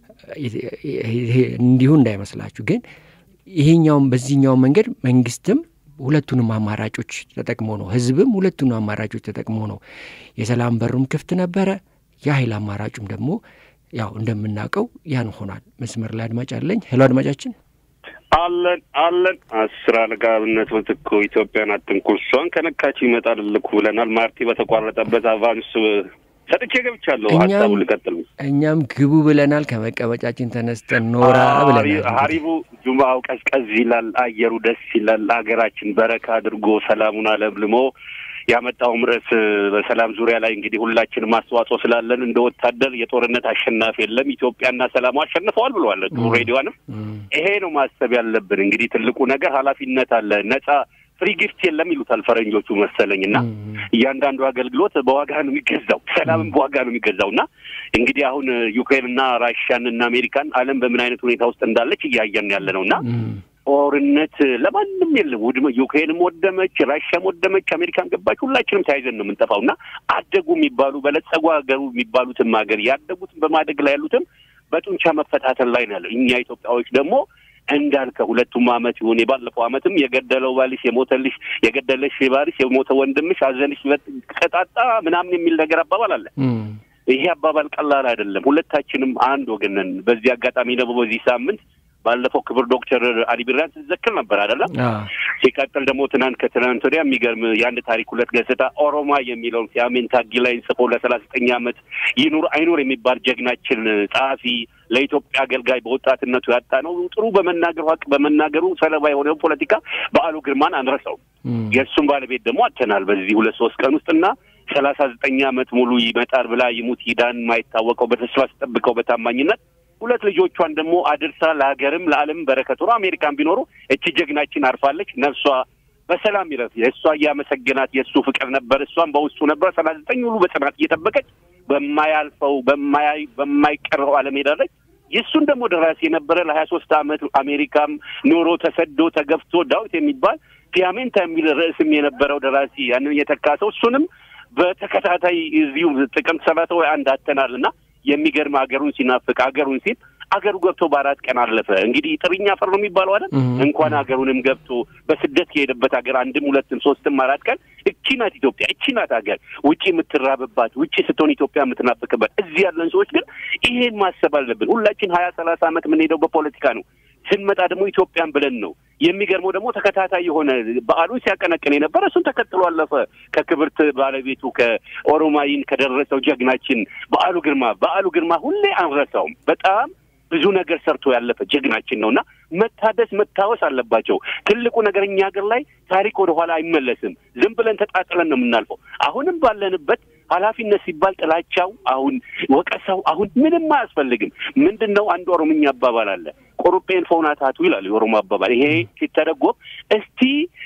እንዲሁ እንዳይመስላችሁ ግን ይሄኛውም በዚህኛውም መንገድ መንግስትም ሁለቱንም አማራጮች ተጠቅሞ ነው፣ ህዝብም ሁለቱንም አማራጮች ተጠቅሞ ነው። የሰላም በሩም ክፍት ነበረ። የኃይል አማራጩም ደግሞ ያው እንደምናውቀው ያን ሆኗል። መስመር ላይ አድማጭ አለኝ። ሄሎ አድማጫችን። አለን አለን አስር አለቃ አብነት ምትኩ ኢትዮጵያን አትንኩ፣ እሷን ከነካችሁ ይመጣል ልኩ ብለናል። ማርቲ በተቋረጠበት አቫንስ ሰጥቼ ገብቻለሁ። እኛም- ሀሳቡ ልቀጥል። እኛም ግቡ ብለናል። ከመቀመጫችን ተነስተን ኖራ ብለናል። ሀሪቡ ጁማው ቀዝቀዝ ይላል፣ አየሩ ደስ ይላል። ሀገራችን በረካ አድርጎ ሰላሙን አለምልሞ ያመጣውም ርዕስ በሰላም ዙሪያ ላይ እንግዲህ ሁላችንም አስተዋጽኦ ስላለን እንደ ወታደር የጦርነት አሸናፊ የለም ኢትዮጵያና ሰላሙ አሸንፈዋል ብለዋል ጥሩ ሬዲዮንም እም፣ ይሄ ነው ማሰብ ያለብን። እንግዲህ ትልቁ ነገር ኃላፊነት አለ። ነጻ ፍሪ ጊፍት የለም ይሉታል ፈረንጆቹ መሰለኝ እና እም፣ እያንዳንዱ አገልግሎት በዋጋ ነው የሚገዛው፣ ሰላምም በዋጋ ነው የሚገዛው እና እንግዲህ አሁን ዩክሬንና ራሽያን እና አሜሪካን ዓለም በምን አይነት ሁኔታ ውስጥ እንዳለች እያየን ያለ ነው እና እም፣ ጦርነት ለማንም የለም። ውድመ ዩክሬንም ወደመች፣ ራሽያም ወደመች፣ አሜሪካን ገባች፣ ሁላችንም ተያይዘን ነው የምንጠፋው እና አደጉ የሚባሉ በለጸጉ ሀገሩ የሚባሉትም ሀገር ያደጉትም በማደግ ላይ ያሉትም በጡንቻ መፈታተን ላይ ነው ያለው። እኛ ኢትዮጵያዎች ደግሞ እንዳልከ ሁለቱም አመት ይሁን የባለፈው አመትም የገደለው ባልሽ የሞተልሽ የገደለሽ ባልሽ የሞተ ወንድምሽ አዘንሽ ቀጣጣ ምናምን የሚል ነገር አባባል አለ። እም፣ ይሄ አባባል ቀላል አይደለም። ሁለታችንም አንድ ወገን ነን። በዚህ አጋጣሚ ደግሞ በዚህ ሳምንት ባለፈው ክብር ዶክተር አሊ ቢራን ስትዘክር ነበር አይደለም? አ፣ ሲቀጥል ደግሞ ትናንት ከትናንት ወዲያ የሚገርም የአንድ ታሪክ ሁለት ገጽታ ኦሮማ የሚለውን ሲያሜን ታጊ ላይ ጽፎ ለሰላሳ ዘጠኝ አመት ይኑር አይኑር የሚባል ጀግናችን ጸሐፊ ለኢትዮጵያ አገልጋይ በወጣትነቱ ያጣ ነው። ጥሩ በመናገሩ ሀቅ በመናገሩ ሰለባ የሆነው ፖለቲካ በዓሉ ግርማን አንረሳው። እም፣ የእሱም ባለቤት ደግሞ አተናል በዚህ ሁለት ሶስት ቀን ውስጥ እና ሰላሳ ዘጠኝ አመት ሙሉ ይመጣል ብላ ይሙት ይዳን የማይታወቀው በተስፋ ስጠብቀው በታማኝነት ሁለት ልጆቿን ደግሞ አድርሳ ለሀገርም ለዓለም በረከት ሆኖ አሜሪካን ቢኖሩ እቺ ጀግናችን አርፋለች። ነፍሷ በሰላም ይረፍ። የእሷ እያመሰገናት የእሱ ፍቅር ነበር። እሷም በውስጡ ነበር። ሰላሳ ዘጠኝ ሙሉ በጽናት እየጠበቀች በማያልፈው በማያይ በማይቀረው ዓለም ሄዳለች። የእሱን ደግሞ ደራሲ የነበረ ለሀያ ሶስት አመት አሜሪካም ኖሮ ተሰዶ ተገፍቶ ዳዊት የሚባል ፒያሜንታ የሚል ርዕስም የነበረው ደራሲ ያንን የተካ ሰው እሱንም በተከታታይ እዚሁ ጥቅምት ሰላሳ ወይ አንድ አተናል እና የሚገርም ሀገሩን ሲናፍቅ ሀገሩን ሲል አገሩ ገብቶ በአራት ቀን አለፈ። እንግዲህ ጥርኛ ፈር ነው የሚባለው አይደል? እም፣ እንኳን ሀገሩንም ገብቶ በስደት የሄደበት ሀገር አንድም ሁለትም ሶስትም አራት ቀን እቺ ናት ኢትዮጵያ፣ እቺ ናት ሀገር ውጪ የምትራብባት ውጪ ስትሆን ኢትዮጵያ የምትናፍቅበት። እዚህ ያለን ሰዎች ግን ይሄን ማሰብ አለብን። ሁላችን ሀያ ሰላሳ ዓመት የምንሄደው በፖለቲካ ነው። ስንመጣ ደግሞ ኢትዮጵያን ብለን ነው። የሚገርመው ደግሞ ተከታታይ የሆነ በዓሉን ሲያቀነቅን የነበረ እሱን ተከትሎ አለፈ። ከክብርት ባለቤቱ ከኦሮማይን ከደረሰው ጀግናችን በዓሉ ግርማ በዓሉ ግርማ ሁሌ አንረሳውም። በጣም ብዙ ነገር ሰርቶ ያለፈ ጀግናችን ነው እና መታደስ መታወስ አለባቸው። ትልቁ ነገር እኛ ሀገር ላይ ታሪክ ወደ ኋላ አይመለስም። ዝም ብለን ተጣጥለን ነው የምናልፈው። አሁንም ባለንበት ኃላፊነት ሲባል ጥላቻው፣ አሁን ወቀሳው፣ አሁን ምንም አያስፈልግም። ምንድን ነው አንድ ኦሮምኛ አባባል አለ ቆሩጴን ፎናታቱ ይላል የኦሮሞ አባባል። ይሄ ሲተረጎም እስቲ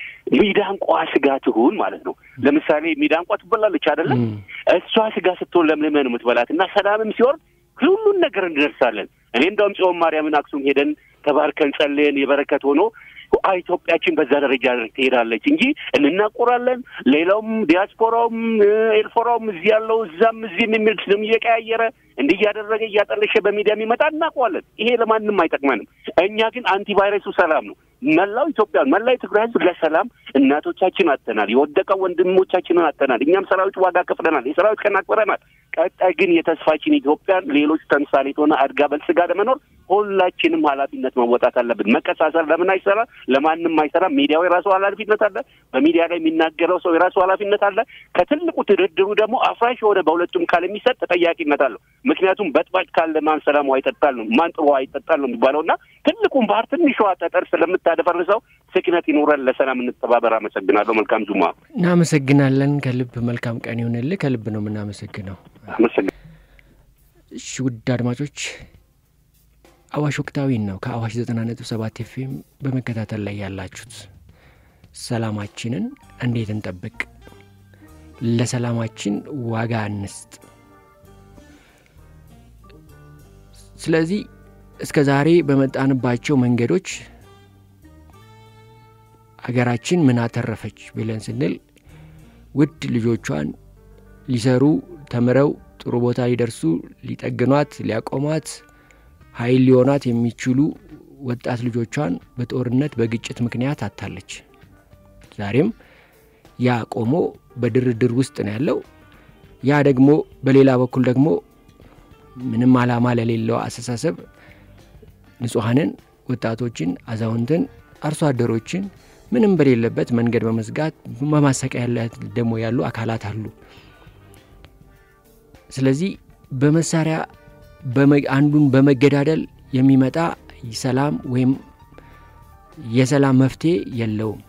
ሚዳንቋ ስጋ ትሁን ማለት ነው። ለምሳሌ ሚዳንቋ ትበላለች አይደለም? እም፣ እሷ ስጋ ስትሆን ለምልመን ነው የምትበላት እና ሰላምም ሲወርድ ሁሉን ነገር እንደርሳለን። እኔ እንደውም ጽዮን ማርያምን አክሱም ሄደን ተባርከን ጸልየን የበረከት ሆኖ አ- ኢትዮጵያችን በዛ ደረጃ ትሄዳለች እንጂ እንናቆራለን። ሌላውም ዲያስፖራውም እ፣ ኤልፎራውም እዚህ ያለው እዛም እዚህም የሚል ስም እየቀያየረ እንዲህ እያደረገ እያጠለሸ በሚዲያ የሚመጣ እናውቀዋለን። ይሄ ለማንም አይጠቅመንም። እኛ ግን አንቲቫይረሱ ሰላም ነው። መላው ኢትዮጵያ መላው የትግራይ ሕዝብ ለሰላም እናቶቻችን አተናል፣ የወደቀው ወንድሞቻችንን አተናል። እኛም ሰራዊት ዋጋ ከፍለናል፣ የሰራዊት ቀን አክብረናል። ቀጣይ ግን የተስፋችን ኢትዮጵያን ሌሎች ተምሳሌት ሆነ አድጋ በልጽጋ ለመኖር ሁላችንም ኃላፊነት መወጣት አለብን። መቀሳሰር ለምን አይሰራ? ለማንም አይሰራ። ሚዲያው የራሱ ኃላፊነት አለ። በሚዲያ ላይ የሚናገረው ሰው የራሱ ኃላፊነት አለ። ከትልቁ ድርድሩ ደግሞ አፍራሽ የሆነ በሁለቱም ካል የሚሰጥ ተጠያቂነት አለው። ምክንያቱም በጥባጭ ካለ ማን ሰላም ውሃ ይጠጣል ነው፣ ማን ጥሩ ውሃ ይጠጣል ነው የሚባለው እና ትልቁም ባህር ትንሿ ጠጠር ስለምታደፈርሰው ስክነት ይኑረን። ለሰላም እንተባበር። አመሰግናለሁ። መልካም ጁማ። እናመሰግናለን። ከልብ መልካም ቀን ይሁንልህ። ከልብ ነው የምናመሰግነው። አመሰግናለሁ። እሺ ውድ አድማጮች አዋሽ ወቅታዊን ነው ከአዋሽ ዘጠና ነጥብ ሰባት ኤፍኤም በመከታተል ላይ ያላችሁት። ሰላማችንን እንዴት እንጠብቅ? ለሰላማችን ዋጋ እንስጥ። ስለዚህ እስከ ዛሬ በመጣንባቸው መንገዶች ሀገራችን ምን አተረፈች ብለን ስንል ውድ ልጆቿን ሊሰሩ ተምረው ጥሩ ቦታ ሊደርሱ ሊጠግኗት ሊያቆሟት ኃይል ሊሆኗት የሚችሉ ወጣት ልጆቿን በጦርነት በግጭት ምክንያት አታለች። ዛሬም ያ ቆሞ በድርድር ውስጥ ነው ያለው። ያ ደግሞ በሌላ በኩል ደግሞ ምንም ዓላማ ለሌለው አስተሳሰብ ንጹሐንን ወጣቶችን፣ አዛውንትን፣ አርሶ አደሮችን ምንም በሌለበት መንገድ በመዝጋት በማሰቃያ ደግሞ ያሉ አካላት አሉ። ስለዚህ በመሳሪያ አንዱን በመገዳደል የሚመጣ ሰላም ወይም የሰላም መፍትሄ የለውም።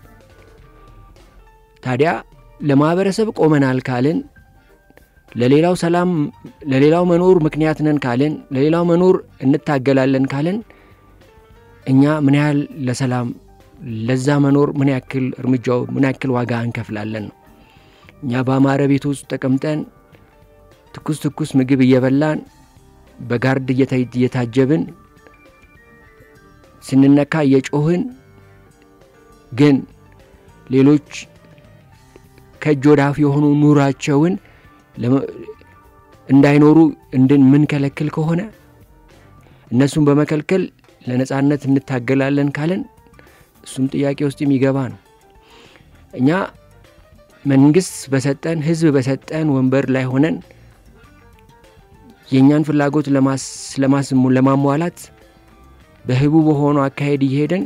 ታዲያ ለማህበረሰብ ቆመናል ካልን ለሌላው ሰላም ለሌላው መኖር ምክንያት ነን ካልን ለሌላው መኖር እንታገላለን ካልን እኛ ምን ያህል ለሰላም ለዛ መኖር ምን ያክል እርምጃው ምን ያክል ዋጋ እንከፍላለን ነው። እኛ በአማረ ቤት ውስጥ ተቀምጠን ትኩስ ትኩስ ምግብ እየበላን በጋርድ እየታጀብን ስንነካ እየጮህን ግን ሌሎች ከእጅ ወደ አፍ የሆኑ ኑራቸውን እንዳይኖሩ እንደምንከለክል ከሆነ እነሱን በመከልከል ለነጻነት እንታገላለን ካለን እሱም ጥያቄ ውስጥ የሚገባ ነው። እኛ መንግስት በሰጠን ህዝብ በሰጠን ወንበር ላይ ሆነን የእኛን ፍላጎት ለማሟላት በህቡ በሆነው አካሄድ እየሄደን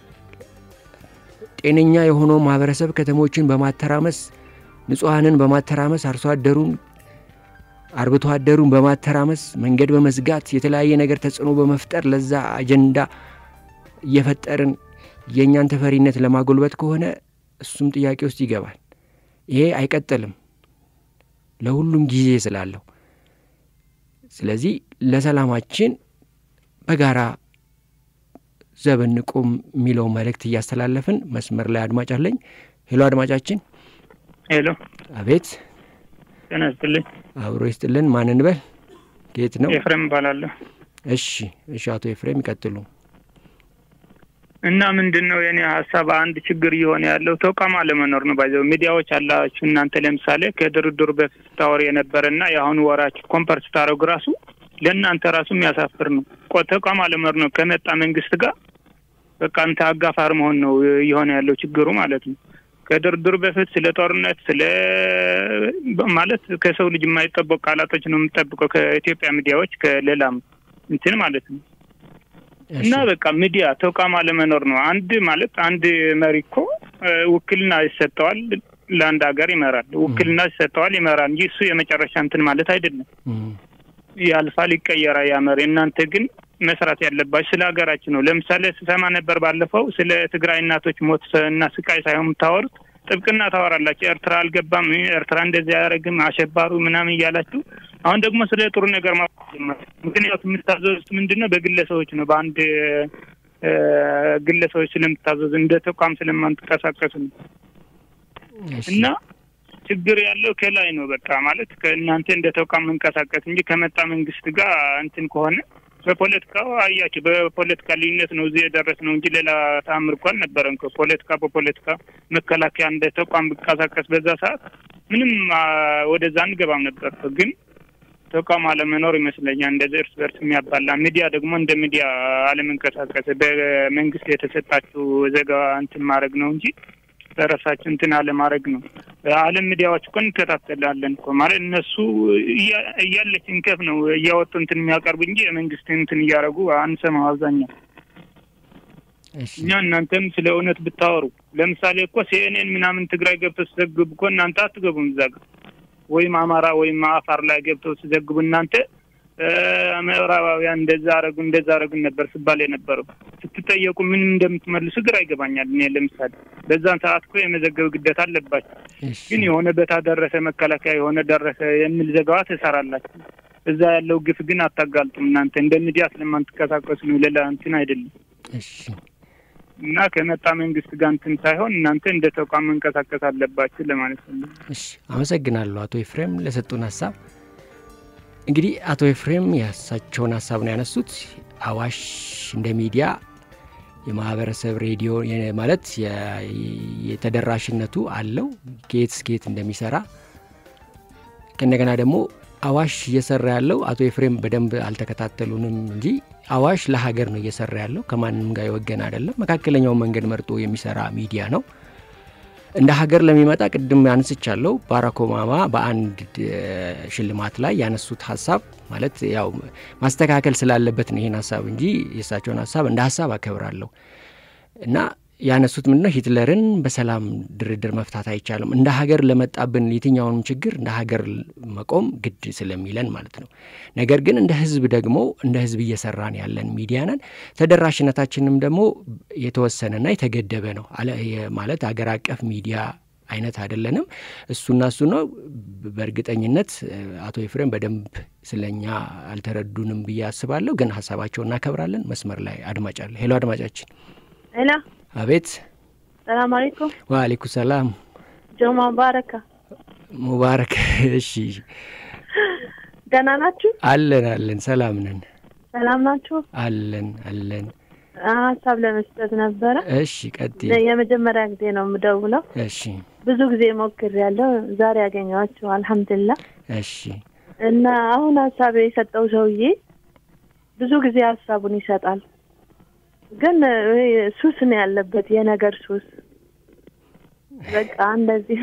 ጤነኛ የሆነው ማህበረሰብ ከተሞችን በማተራመስ ንጹሐንን በማተራመስ አርሶ አደሩን አርብቶ አደሩን በማተራመስ መንገድ በመዝጋት የተለያየ ነገር ተጽዕኖ በመፍጠር ለዛ አጀንዳ እየፈጠርን የእኛን ተፈሪነት ለማጎልበት ከሆነ እሱም ጥያቄ ውስጥ ይገባል። ይሄ አይቀጥልም ለሁሉም ጊዜ ስላለው። ስለዚህ ለሰላማችን በጋራ ዘብ እንቁም የሚለው መልእክት እያስተላለፍን መስመር ላይ አድማጭ አለኝ። ሄሎ አድማጫችን። ሄሎ። አቤት። ጤና ይስጥልኝ። አብሮ ይስጥልን። ማን እንበል? ከየት ነው? ኤፍሬም እባላለሁ። እሺ፣ እሺ። አቶ ኤፍሬም ይቀጥሉ። እና ምንድን ነው የኔ ሀሳብ አንድ ችግር እየሆነ ያለው ተቋም አለመኖር ነው። ባይዘው ሚዲያዎች አላችሁ እናንተ ለምሳሌ ከድርድሩ በፊት ስታወር የነበረና የአሁኑ ወራችሁ ኮምፐር ስታደረጉ ራሱ ለእናንተ ራሱ የሚያሳፍር ነው። ተቋም አለመኖር ነው። ከመጣ መንግስት ጋር በቃ አንተ አጋፋር መሆን ነው እየሆነ ያለው ችግሩ ማለት ነው። ከድርድሩ በፊት ስለ ጦርነት ስለ ማለት ከሰው ልጅ የማይጠበቁ ቃላቶች ነው የምጠብቀው ከኢትዮጵያ ሚዲያዎች ከሌላም እንትን ማለት ነው። እና በቃ ሚዲያ ተቋም አለመኖር ነው። አንድ ማለት አንድ መሪ እኮ ውክልና ይሰጠዋል፣ ለአንድ ሀገር ይመራል። ውክልና ይሰጠዋል፣ ይመራል እንጂ እሱ የመጨረሻ እንትን ማለት አይደለም። ያልፋል፣ ይቀየራል ያ መሪ። እናንተ ግን መስራት ያለባችሁ ስለ ሀገራችን ነው። ለምሳሌ ስሰማ ነበር ባለፈው ስለ ትግራይ እናቶች ሞት እና ስቃይ ሳይሆን የምታወሩት ጥብቅና ታወራላችሁ። ኤርትራ አልገባም፣ ኤርትራ እንደዚህ አያደርግም፣ አሸባሩ ምናምን እያላችሁ አሁን ደግሞ ስለ ጥሩ ነገር ማ ምክንያቱም የምታዘዙት ምንድን ነው? በግለሰቦች ነው። በአንድ ግለሰቦች ስለምታዘዙ እንደ ተቋም ስለማንቀሳቀሱ ነው። እና ችግር ያለው ከላይ ነው። በቃ ማለት ከእናንተ እንደ ተቋም መንቀሳቀስ እንጂ ከመጣ መንግስት ጋር እንትን ከሆነ በፖለቲካው አያችሁ፣ በፖለቲካ ልዩነት ነው እዚህ የደረስ ነው እንጂ ሌላ ተአምር እኮ አልነበረም። ፖለቲካ በፖለቲካ መከላከያ እንደ ተቋም ብንቀሳቀስ በዛ ሰዓት ምንም ወደዛ አንገባም ነበር ግን ተቋም አለመኖር ይመስለኛል እንደዚህ እርስ በርስ የሚያባላ ሚዲያ ደግሞ እንደ ሚዲያ አለመንቀሳቀስ በመንግስት የተሰጣችሁ ዘገባ እንትን ማድረግ ነው እንጂ በራሳችን እንትን አለማድረግ ነው። ዓለም ሚዲያዎች እኮ እንከታተላለን እኮ ማለት እነሱ እያለች እንከፍ ነው እያወጡ እንትን የሚያቀርቡ እንጂ የመንግስት እንትን እያደረጉ አንሰማው አብዛኛው እኛ እናንተም ስለ እውነት ብታወሩ ለምሳሌ እኮ ሲኤንኤን ምናምን ትግራይ ገብተው ሲዘግቡ እኮ እናንተ አትገቡም እዛ ጋር ወይም አማራ ወይም አፋር ላይ ገብተው ሲዘግቡ እናንተ ምዕራባውያን እንደዛ አረጉ እንደዛ አረጉ ነበር ሲባል የነበረው ስትጠየቁ ምን እንደምትመልሱ ግራ ይገባኛል። እኔ ለምሳሌ በዛን ሰዓት እኮ የመዘገብ ግዴታ አለባቸው። ግን የሆነ በታ ደረሰ መከላከያ የሆነ ደረሰ የሚል ዘገባ ትሰራላችሁ። እዛ ያለው ግፍ ግን አታጋልጡም። እናንተ እንደ ሚዲያ ስለማንትንቀሳቀሱ ነው፣ ሌላ እንትን አይደለም። እና ከመጣ መንግስት ጋር እንትን ሳይሆን እናንተ እንደ ተቋም መንቀሳቀስ አለባችሁ ለማለት ነው። እሺ፣ አመሰግናለሁ አቶ ኤፍሬም ለሰጡን ሀሳብ። እንግዲህ አቶ ኤፍሬም የእሳቸውን ሀሳብ ነው ያነሱት። አዋሽ እንደ ሚዲያ የማህበረሰብ ሬዲዮ ማለት የተደራሽነቱ አለው ከየት እስከየት እንደሚሰራ ከእንደገና ደግሞ አዋሽ እየሰራ ያለው አቶ ኤፍሬም በደንብ አልተከታተሉንም እንጂ አዋሽ ለሀገር ነው እየሰራ ያለው ከማንም ጋር የወገን አይደለም። መካከለኛውን መንገድ መርጦ የሚሰራ ሚዲያ ነው። እንደ ሀገር ለሚመጣ ቅድም ያንስቻለሁ። ባራክ ኦባማ በአንድ ሽልማት ላይ ያነሱት ሀሳብ ማለት ያው ማስተካከል ስላለበት ነው ይህን ሀሳብ እንጂ የእሳቸውን ሀሳብ እንደ ሀሳብ አከብራለሁ እና ያነሱት ምንድነው ሂትለርን በሰላም ድርድር መፍታት አይቻልም። እንደ ሀገር ለመጣብን የትኛውንም ችግር እንደ ሀገር መቆም ግድ ስለሚለን ማለት ነው። ነገር ግን እንደ ህዝብ ደግሞ እንደ ህዝብ እየሰራን ያለን ሚዲያ ነን። ተደራሽነታችንም ደግሞ የተወሰነና የተገደበ ነው ማለት ሀገር አቀፍ ሚዲያ አይነት አይደለንም። እሱና እሱ ነው። በእርግጠኝነት አቶ ኤፍሬም በደንብ ስለኛ አልተረዱንም ብዬ አስባለሁ። ግን ሀሳባቸው እናከብራለን። መስመር ላይ አድማጭ አለ። ሄሎ አድማጫችን። ሄሎ አቤት። ሰላም አለይኩም። ወአለይኩም ሰላም። ጆማ ሙባረካ። ሙባረክ። እሺ፣ ደህና ናችሁ? አለን አለን፣ ሰላም ነን። ሰላም ናችሁ? አለን አለን። ሀሳብ ለመስጠት ነበረ። እሺ፣ ቀጥይ። የመጀመሪያ ጊዜ ነው የምደውለው። እሺ፣ ብዙ ጊዜ ሞክሬያለሁ። ዛሬ ያገኘኋችሁ አልሐምዱሊላህ። እሺ። እና አሁን ሀሳብ የሰጠው ሰውዬ ብዙ ጊዜ ሀሳቡን ይሰጣል ግን ሱስ ነው ያለበት፣ የነገር ሱስ። በቃ እንደዚህ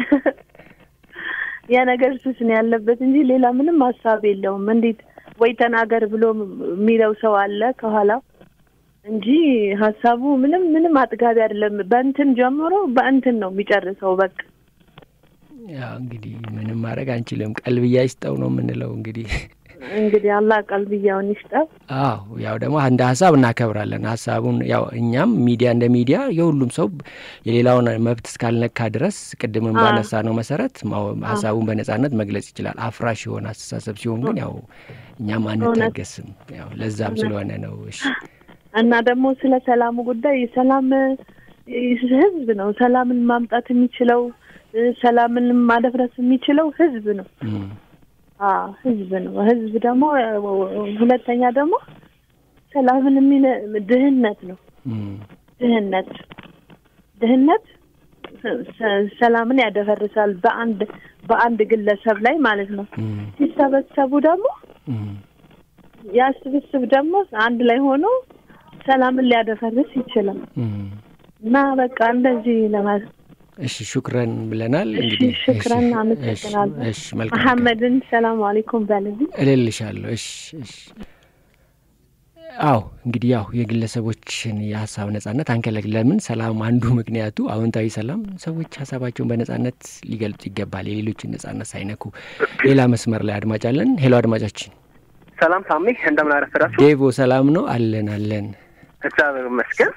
የነገር ሱስ ነው ያለበት እንጂ ሌላ ምንም ሀሳብ የለውም። እንዴት ወይ ተናገር ብሎ የሚለው ሰው አለ ከኋላው እንጂ ሀሳቡ ምንም ምንም አጥጋቢ አይደለም። በእንትን ጀምሮ በእንትን ነው የሚጨርሰው። በቃ ያው እንግዲህ ምንም ማድረግ አንችልም። ቀልብያ ይስጠው ነው የምንለው እንግዲህ እንግዲህ አላህ ቀልብያውን ይስጠው። አዎ ያው ደግሞ እንደ ሀሳብ እናከብራለን ሀሳቡን። ያው እኛም ሚዲያ እንደ ሚዲያ የሁሉም ሰው የሌላውን መብት እስካልነካ ድረስ ቅድምም ባነሳ ነው መሰረት ሀሳቡን በነጻነት መግለጽ ይችላል። አፍራሽ የሆነ አስተሳሰብ ሲሆን ግን ያው እኛም አንታገስም። ያው ለዛም ስለሆነ ነው። እሺ እና ደግሞ ስለ ሰላሙ ጉዳይ ሰላም ህዝብ ነው ሰላምን ማምጣት የሚችለው ሰላምን ማደፍረስ የሚችለው ህዝብ ነው። ህዝብ ነው። ህዝብ ደግሞ ሁለተኛ ደግሞ ሰላምን የሚነ ድህነት ነው። ድህነት ድህነት ሰላምን ያደፈርሳል። በአንድ በአንድ ግለሰብ ላይ ማለት ነው። ሲሰበሰቡ ደግሞ ያ ስብስብ ደግሞ አንድ ላይ ሆኖ ሰላምን ሊያደፈርስ ይችላል እና በቃ እንደዚህ ለማለት እሺ ሹክረን ብለናል። እሺ እንግዲህ ሽክረን አመሰግናለሁ። እሺ መልካም ቀን። መሐመድን ሰላም አለይኩም በልልኝ። እልልሻለሁ። እሺ እሺ። አዎ እንግዲህ ያው የግለሰቦችን የሀሳብ ነጻነት አንከለክልም። ለምን ሰላም አንዱ ምክንያቱ አዎንታዊ ሰላም፣ ሰዎች ሀሳባቸውን በነጻነት ሊገልጹ ይገባል፣ የሌሎችን ነጻነት ሳይነኩ። ሌላ መስመር ላይ አድማጭ አለን። ሄሎ አድማጫችን። ሰላም ሳሚ፣ እንደምን አረፈዳችሁ? ዴቮ ሰላም ነው? አለን አለን። እግዚአብሔር ይመስገን።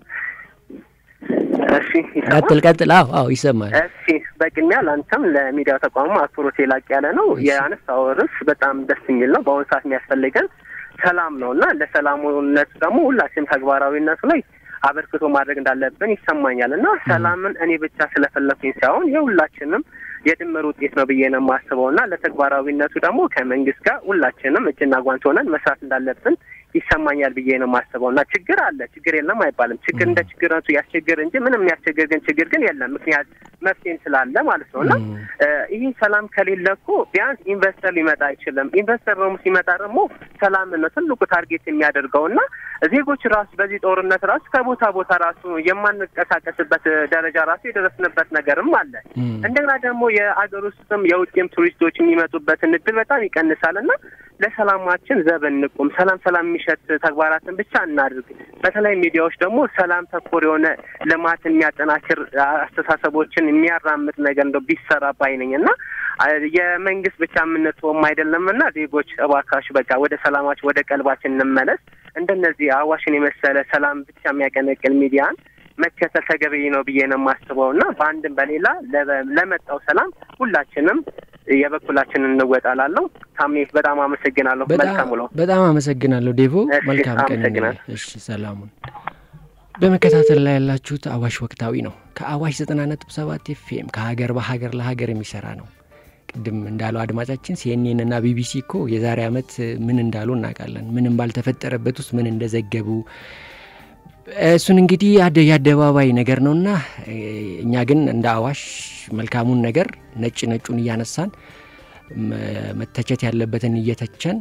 እሺ ይሰማል? ቀጥል ቀጥል። አዎ አዎ ይሰማል። እሺ በቅድሚያ ለአንተም ለሚዲያው ተቋሙ አክብሮት የላቅ ያለ ነው። የአነሳው ርዕስ በጣም ደስ የሚል ነው። በአሁኑ ሰዓት የሚያስፈልገን ሰላም ነው እና ለሰላሙነት ደግሞ ሁላችንም ተግባራዊነቱ ላይ አበርክቶ ማድረግ እንዳለብን ይሰማኛል እና ሰላምን እኔ ብቻ ስለፈለኩኝ ሳይሆን የሁላችንም የድምር ውጤት ነው ብዬ ነው የማስበው እና ለተግባራዊነቱ ደግሞ ከመንግስት ጋር ሁላችንም እጅና ጓንት ሆነን መስራት እንዳለብን ይሰማኛል ብዬ ነው የማስበው እና ችግር አለ፣ ችግር የለም አይባልም። ችግር እንደ ችግርነቱ ያስቸግር እንጂ ምንም የሚያስቸግር ግን ችግር ግን የለም። ምክንያት መፍትሄም ስላለ ማለት ነው እና ይህ ሰላም ከሌለ እኮ ቢያንስ ኢንቨስተር ሊመጣ አይችልም። ኢንቨስተር ደግሞ ሲመጣ ደግሞ ሰላም ነው ትልቁ ታርጌት የሚያደርገው እና ዜጎች ራሱ በዚህ ጦርነት ራሱ ከቦታ ቦታ ራሱ የማንቀሳቀስበት ደረጃ ራሱ የደረስንበት ነገርም አለ። እንደገና ደግሞ የአገር ውስጥም የውጭም ቱሪስቶች የሚመጡበትን እድል በጣም ይቀንሳል እና ለሰላማችን ዘብ እንቁም። ሰላም ሰላም የሚሸት ተግባራትን ብቻ እናድርግ። በተለይ ሚዲያዎች ደግሞ ሰላም ተኮር የሆነ ልማት የሚያጠናክር አስተሳሰቦችን የሚያራምጥ ነገር እንደው ቢሰራ ባይ ነኝ እና የመንግስት ብቻ የምንተወም አይደለም እና ዜጎች እባካችሁ በቃ ወደ ሰላማችን ወደ ቀልባችን እንመለስ። እንደነዚህ አዋሽን የመሰለ ሰላም ብቻ የሚያቀነቅል ሚዲያን መከተል ተገቢ ነው ብዬ ነው የማስበው እና በአንድም በሌላ ለመጣው ሰላም ሁላችንም የበኩላችንን እንወጣላለሁ። ታሜ በጣም አመሰግናለሁ። መልካም ውሎ። በጣም አመሰግናለሁ ዴቮ። እሺ፣ መልካም ቀን። አመሰግናለሁ። እሺ፣ ሰላሙን በመከታተል ላይ ያላችሁት አዋሽ ወቅታዊ ነው። ከአዋሽ ዘጠና ነጥብ ሰባት ኤፍኤም ከሀገር በሀገር ለሀገር የሚሰራ ነው። ቅድም እንዳለው አድማጫችን ሲኤንኤን እና ቢቢሲ እኮ የዛሬ ዓመት ምን እንዳሉ እናውቃለን። ምንም ባልተፈጠረበት ውስጥ ምን እንደዘገቡ እሱን እንግዲህ አደ- የአደባባይ ነገር ነውና እኛ ግን እንደ አዋሽ መልካሙን ነገር ነጭ ነጩን እያነሳን መ- መተቸት ያለበትን እየተቸን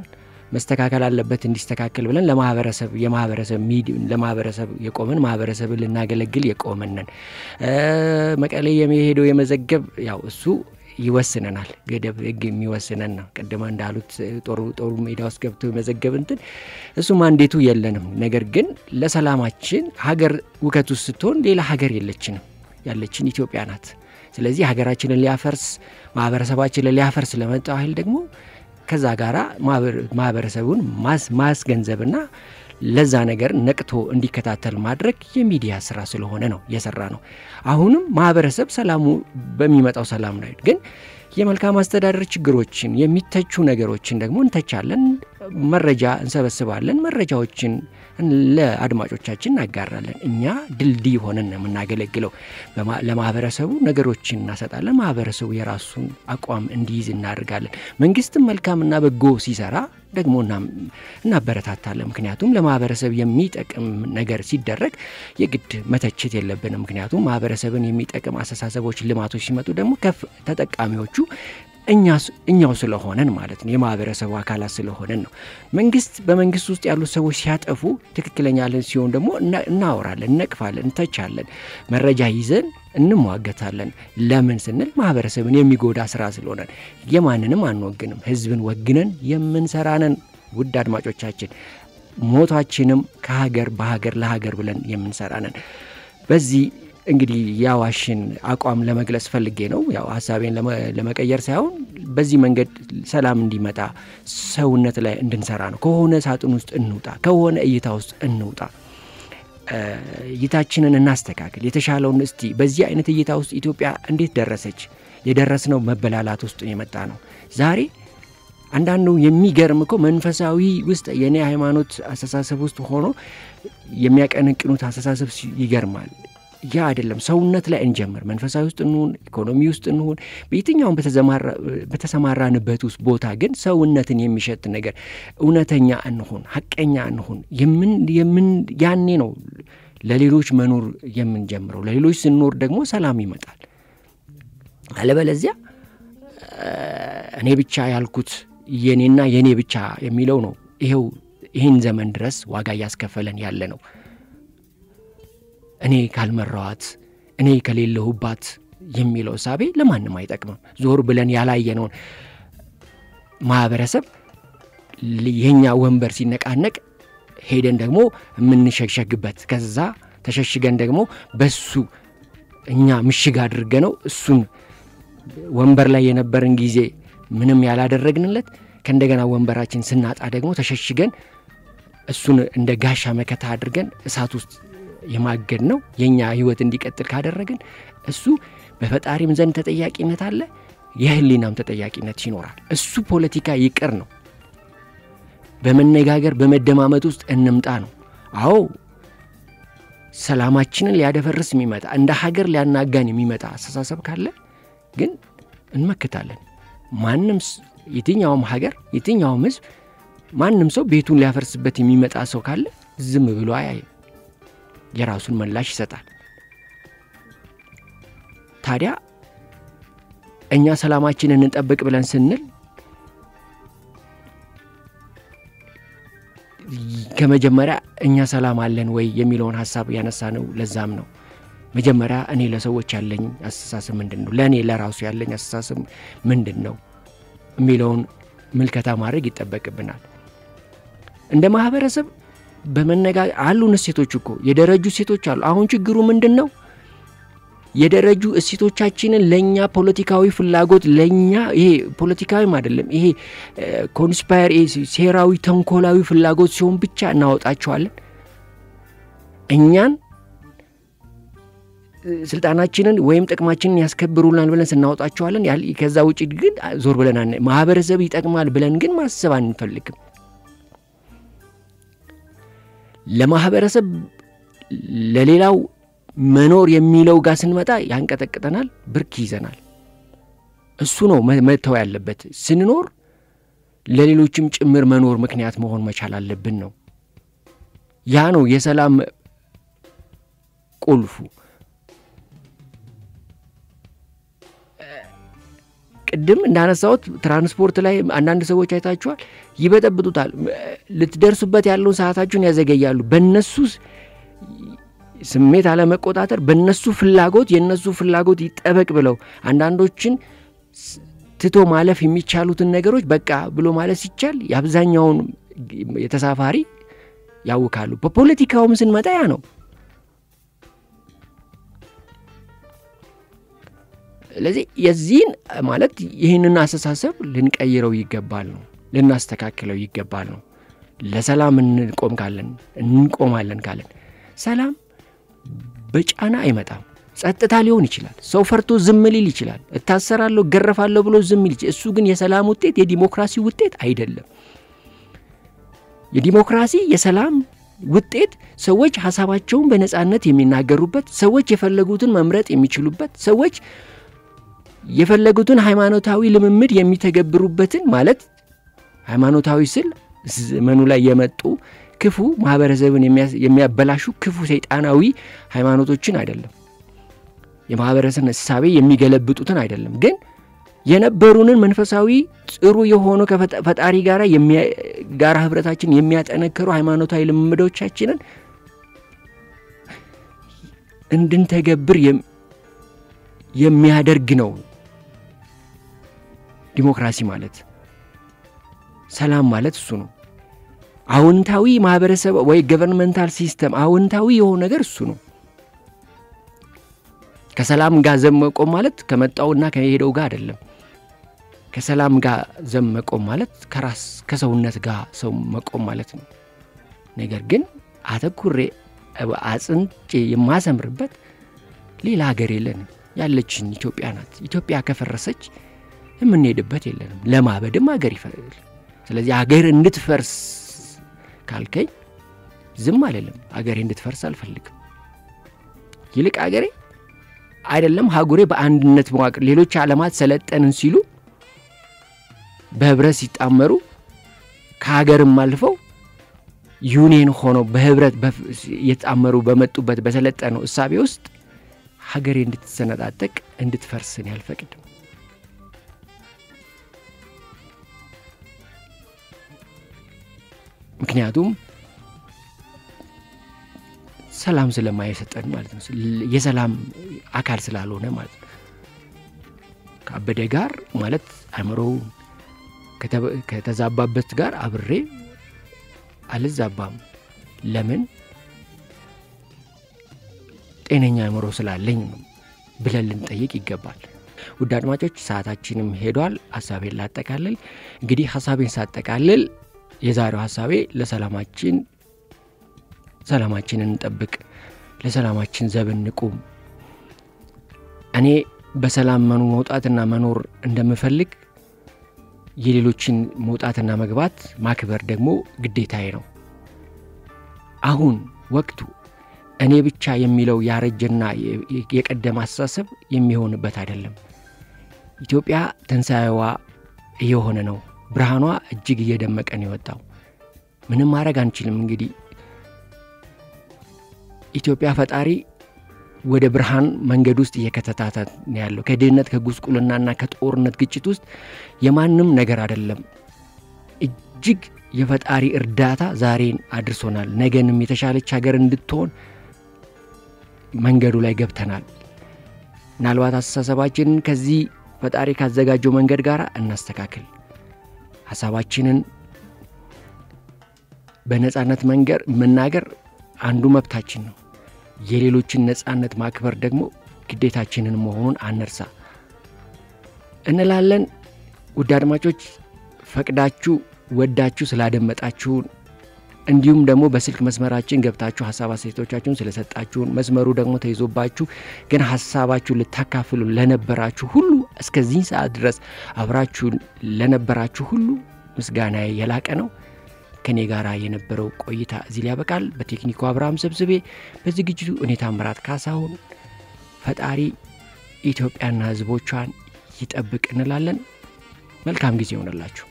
መስተካከል አለበት እንዲስተካከል ብለን ለማህበረሰብ የማህበረሰብ ለማህበረሰብ የቆምን ማህበረሰብን ልናገለግል የቆመንን መቀሌ የሚሄደው የመዘገብ ያው እሱ ይወስነናል። ገደብ ህግ የሚወስነን ነው። ቅድመ እንዳሉት ጦሩ ጦሩ ሜዳ ውስጥ ገብቶ የመዘገብ እንትን እሱ ማንዴቱ የለንም። ነገር ግን ለሰላማችን ሀገር ውከት ውስጥ ስትሆን ሌላ ሀገር የለችንም። ያለችን ኢትዮጵያ ናት። ስለዚህ ሀገራችንን ሊያፈርስ ማህበረሰባችንን ሊያፈርስ ለመጣው ኃይል ደግሞ ከዛ ጋራ ማህበረሰቡን ማስገንዘብና ለዛ ነገር ነቅቶ እንዲከታተል ማድረግ የሚዲያ ስራ ስለሆነ ነው የሰራ ነው። አሁንም ማህበረሰብ ሰላሙ በሚመጣው ሰላም ነው። ግን የመልካም አስተዳደር ችግሮችን የሚተቹ ነገሮችን ደግሞ እንተቻለን፣ መረጃ እንሰበስባለን፣ መረጃዎችን ለአድማጮቻችን እናጋራለን። እኛ ድልድይ ሆነን ነው የምናገለግለው። ለማህበረሰቡ ነገሮችን እናሰጣለን። ማህበረሰቡ የራሱን አቋም እንዲይዝ እናደርጋለን። መንግስትም መልካምና በጎ ሲሰራ ደግሞ እናበረታታለን። ምክንያቱም ለማህበረሰብ የሚጠቅም ነገር ሲደረግ የግድ መተቸት የለብንም። ምክንያቱም ማህበረሰብን የሚጠቅም አስተሳሰቦች፣ ልማቶች ሲመጡ ደግሞ ከፍ ተጠቃሚዎቹ እኛው ስለሆነን ማለት ነው። የማህበረሰቡ አካላት ስለሆነን ነው። መንግስት በመንግስት ውስጥ ያሉት ሰዎች ሲያጠፉ ትክክለኛ ለን ሲሆን ደግሞ እናወራለን፣ እነቅፋለን፣ እንተቻለን፣ መረጃ ይዘን እንሟገታለን። ለምን ስንል ማህበረሰብን የሚጎዳ ስራ ስለሆነ የማንንም አንወግንም። ህዝብን ወግነን የምንሰራነን። ውድ አድማጮቻችን ሞታችንም ከሀገር በሀገር ለሀገር ብለን የምንሰራነን። በዚህ እንግዲህ የአዋሽን አቋም ለመግለጽ ፈልጌ ነው። ያው ሀሳቤን ለመቀየር ሳይሆን በዚህ መንገድ ሰላም እንዲመጣ ሰውነት ላይ እንድንሰራ ነው። ከሆነ ሳጥን ውስጥ እንውጣ፣ ከሆነ እይታ ውስጥ እንውጣ። እይታችንን እናስተካክል። የተሻለውን እስቲ በዚህ አይነት እይታ ውስጥ ኢትዮጵያ እንዴት ደረሰች? የደረስነው መበላላት ውስጥ የመጣ ነው። ዛሬ አንዳንዱ የሚገርም እኮ መንፈሳዊ ውስጥ የእኔ ሃይማኖት አስተሳሰብ ውስጥ ሆኖ የሚያቀነቅኑት አስተሳሰብ ይገርማል። ያ አይደለም። ሰውነት ላይ እንጀምር። መንፈሳዊ ውስጥ እንሁን፣ ኢኮኖሚ ውስጥ እንሁን፣ በየትኛውም በተሰማራንበት ውስጥ ቦታ ግን ሰውነትን የሚሸት ነገር እውነተኛ እንሁን፣ ሀቀኛ እንሁን። የምን ያኔ ነው ለሌሎች መኖር የምንጀምረው። ለሌሎች ስንኖር ደግሞ ሰላም ይመጣል። አለበለዚያ እኔ ብቻ ያልኩት የኔና የኔ ብቻ የሚለው ነው ይኸው ይህን ዘመን ድረስ ዋጋ እያስከፈለን ያለ ነው። እኔ ካልመራዋት እኔ ከሌለሁባት የሚለው እሳቤ ለማንም አይጠቅምም። ዞር ብለን ያላየነውን ማህበረሰብ የኛ ወንበር ሲነቃነቅ ሄደን ደግሞ የምንሸሸግበት ከዛ ተሸሽገን ደግሞ በሱ እኛ ምሽግ አድርገ ነው እሱን ወንበር ላይ የነበረን ጊዜ ምንም ያላደረግንለት ከእንደገና ወንበራችን ስናጣ ደግሞ ተሸሽገን እሱን እንደ ጋሻ መከታ አድርገን እሳት ውስጥ የማገድ ነው። የእኛ ህይወት እንዲቀጥል ካደረግን እሱ በፈጣሪም ዘንድ ተጠያቂነት አለ፣ የህሊናም ተጠያቂነት ይኖራል። እሱ ፖለቲካ ይቅር ነው። በመነጋገር በመደማመጥ ውስጥ እንምጣ ነው። አዎ ሰላማችንን ሊያደፈርስ የሚመጣ እንደ ሀገር ሊያናጋን የሚመጣ አስተሳሰብ ካለ ግን እንመክታለን። ማንም የትኛውም ሀገር የትኛውም ህዝብ ማንም ሰው ቤቱን ሊያፈርስበት የሚመጣ ሰው ካለ ዝም ብሎ አያይም። የራሱን ምላሽ ይሰጣል። ታዲያ እኛ ሰላማችንን እንጠብቅ ብለን ስንል ከመጀመሪያ እኛ ሰላም አለን ወይ የሚለውን ሀሳብ ያነሳ ነው። ለዛም ነው መጀመሪያ እኔ ለሰዎች ያለኝ አስተሳሰብ ምንድን ነው፣ ለእኔ ለራሱ ያለኝ አስተሳሰብ ምንድን ነው የሚለውን ምልከታ ማድረግ ይጠበቅብናል። እንደ ማህበረሰብ በመነጋገር አሉን እሴቶች እኮ የደረጁ እሴቶች አሉ። አሁን ችግሩ ምንድን ነው? የደረጁ እሴቶቻችንን ለእኛ ፖለቲካዊ ፍላጎት ለእኛ ይሄ ፖለቲካዊም አይደለም ይሄ ኮንስፓየር ሴራዊ ተንኮላዊ ፍላጎት ሲሆን ብቻ እናወጣቸዋለን። እኛን ስልጣናችንን ወይም ጥቅማችንን ያስከብሩናል ብለን ስናወጣቸዋለን። ከዛ ውጭ ግን ዞር ብለን ማህበረሰብ ይጠቅማል ብለን ግን ማሰብ አንፈልግም። ለማህበረሰብ ለሌላው መኖር የሚለው ጋር ስንመጣ ያንቀጠቅጠናል፣ ብርክ ይዘናል። እሱ ነው መተው ያለበት። ስንኖር ለሌሎችም ጭምር መኖር ምክንያት መሆን መቻል አለብን ነው። ያ ነው የሰላም ቁልፉ። ቅድም እንዳነሳሁት ትራንስፖርት ላይ አንዳንድ ሰዎች አይታችኋል፣ ይበጠብጡታል። ልትደርሱበት ያለውን ሰዓታችሁን ያዘገያሉ። በነሱ ስሜት አለመቆጣጠር፣ በነሱ ፍላጎት የነሱ ፍላጎት ይጠበቅ ብለው አንዳንዶችን ትቶ ማለፍ የሚቻሉትን ነገሮች በቃ ብሎ ማለት ሲቻል የአብዛኛውን የተሳፋሪ ያውካሉ። በፖለቲካውም ስንመጣ ያ ነው። ስለዚህ የዚህን ማለት ይህንን አስተሳሰብ ልንቀይረው ይገባል ነው ልናስተካክለው ይገባል ነው። ለሰላም እንቆም ካለን እንቆማለን ካለን ሰላም በጫና አይመጣም። ጸጥታ ሊሆን ይችላል። ሰው ፈርቶ ዝም ሊል ይችላል። እታሰራለሁ፣ ገረፋለሁ ብሎ ዝም ሊል እሱ ግን የሰላም ውጤት የዲሞክራሲ ውጤት አይደለም። የዲሞክራሲ የሰላም ውጤት ሰዎች ሀሳባቸውን በነፃነት የሚናገሩበት፣ ሰዎች የፈለጉትን መምረጥ የሚችሉበት፣ ሰዎች የፈለጉትን ሃይማኖታዊ ልምምድ የሚተገብሩበትን ማለት ሃይማኖታዊ ስል ዘመኑ ላይ የመጡ ክፉ ማህበረሰብን የሚያበላሹ ክፉ ሰይጣናዊ ሃይማኖቶችን አይደለም። የማህበረሰብ እሳቤ የሚገለብጡትን አይደለም። ግን የነበሩንን መንፈሳዊ ጥሩ የሆኑ ከፈጣሪ ጋር ጋራ ህብረታችን የሚያጠነክሩ ሃይማኖታዊ ልምምዶቻችንን እንድንተገብር የሚያደርግ ነው ዲሞክራሲ ማለት። ሰላም ማለት እሱ ነው። አዎንታዊ ማህበረሰብ ወይ ገቨርንመንታል ሲስተም አዎንታዊ የሆነ ነገር እሱ ነው። ከሰላም ጋር ዘብ መቆም ማለት ከመጣውና ከሄደው ጋር አይደለም። ከሰላም ጋር ዘብ መቆም ማለት ከራስ ከሰውነት ጋር ሰው መቆም ማለት ነው። ነገር ግን አተኩሬ አጽንጬ የማሰምርበት ሌላ ሀገር የለንም። ያለችን ኢትዮጵያ ናት። ኢትዮጵያ ከፈረሰች የምንሄድበት የለንም። ለማበድም ሀገር ይፈል። ስለዚህ ሀገር እንድትፈርስ ካልከኝ ዝም አልልም። ሀገሬ እንድትፈርስ አልፈልግም። ይልቅ ሀገሬ አይደለም ሀጉሬ በአንድነት መዋቅር ሌሎች ዓለማት ሰለጠንን ሲሉ በህብረት ሲጣመሩ ከሀገርም አልፈው ዩኒየን ሆነው በህብረት የተጣመሩ በመጡበት በሰለጠነው እሳቤ ውስጥ ሀገሬ እንድትሰነጣጠቅ እንድትፈርስን ያልፈቅድም። ምክንያቱም ሰላም ስለማይሰጠን ማለት ነው። የሰላም አካል ስላልሆነ ማለት ነው። ከአበደ ጋር ማለት አእምሮውን ከተዛባበት ጋር አብሬ አልዛባም። ለምን? ጤነኛ አእምሮ ስላለኝ ነው ብለን ልንጠይቅ ይገባል። ውድ አድማጮች ሰዓታችንም ሄዷል። ሀሳቤን ላጠቃልል። እንግዲህ ሀሳቤን ሳጠቃልል የዛሬው ሀሳቤ ለሰላማችን ሰላማችንን እንጠብቅ፣ ለሰላማችን ዘብ እንቁም። እኔ በሰላም መኑ መውጣትና መኖር እንደምፈልግ የሌሎችን መውጣትና መግባት ማክበር ደግሞ ግዴታዬ ነው። አሁን ወቅቱ እኔ ብቻ የሚለው ያረጀና የቀደመ አስተሳሰብ የሚሆንበት አይደለም። ኢትዮጵያ ትንሣኤዋ እየሆነ ነው። ብርሃኗ እጅግ እየደመቀ ነው የወጣው። ምንም ማድረግ አንችልም። እንግዲህ ኢትዮጵያ ፈጣሪ ወደ ብርሃን መንገድ ውስጥ እየከተታት ነው ያለው። ከድህነት ከጉስቁልናና ከጦርነት ግጭት ውስጥ የማንም ነገር አይደለም። እጅግ የፈጣሪ እርዳታ ዛሬን አድርሶናል። ነገንም የተሻለች ሀገር እንድትሆን መንገዱ ላይ ገብተናል። ምናልባት አስተሳሰባችንን ከዚህ ፈጣሪ ካዘጋጀው መንገድ ጋር እናስተካክል። ሀሳባችንን በነጻነት መንገር መናገር አንዱ መብታችን ነው። የሌሎችን ነጻነት ማክበር ደግሞ ግዴታችንን መሆኑን አነርሳ እንላለን። ውድ አድማጮች ፈቅዳችሁ ወዳችሁ ስላደመጣችሁን እንዲሁም ደግሞ በስልክ መስመራችን ገብታችሁ ሀሳብ አስተያየቶቻችሁን ስለሰጣችሁን መስመሩ ደግሞ ተይዞባችሁ ግን ሀሳባችሁን ልታካፍሉ ለነበራችሁ ሁሉ እስከዚህ ሰዓት ድረስ አብራችሁን ለነበራችሁ ሁሉ ምስጋና የላቀ ነው። ከኔ ጋር የነበረው ቆይታ እዚህ ላይ ያበቃል። በቴክኒኩ አብርሃም ሰብስቤ፣ በዝግጅቱ እኔ ታምራት ካሳሁን። ፈጣሪ ኢትዮጵያና ሕዝቦቿን ይጠብቅ እንላለን። መልካም ጊዜ ይሆንላችሁ።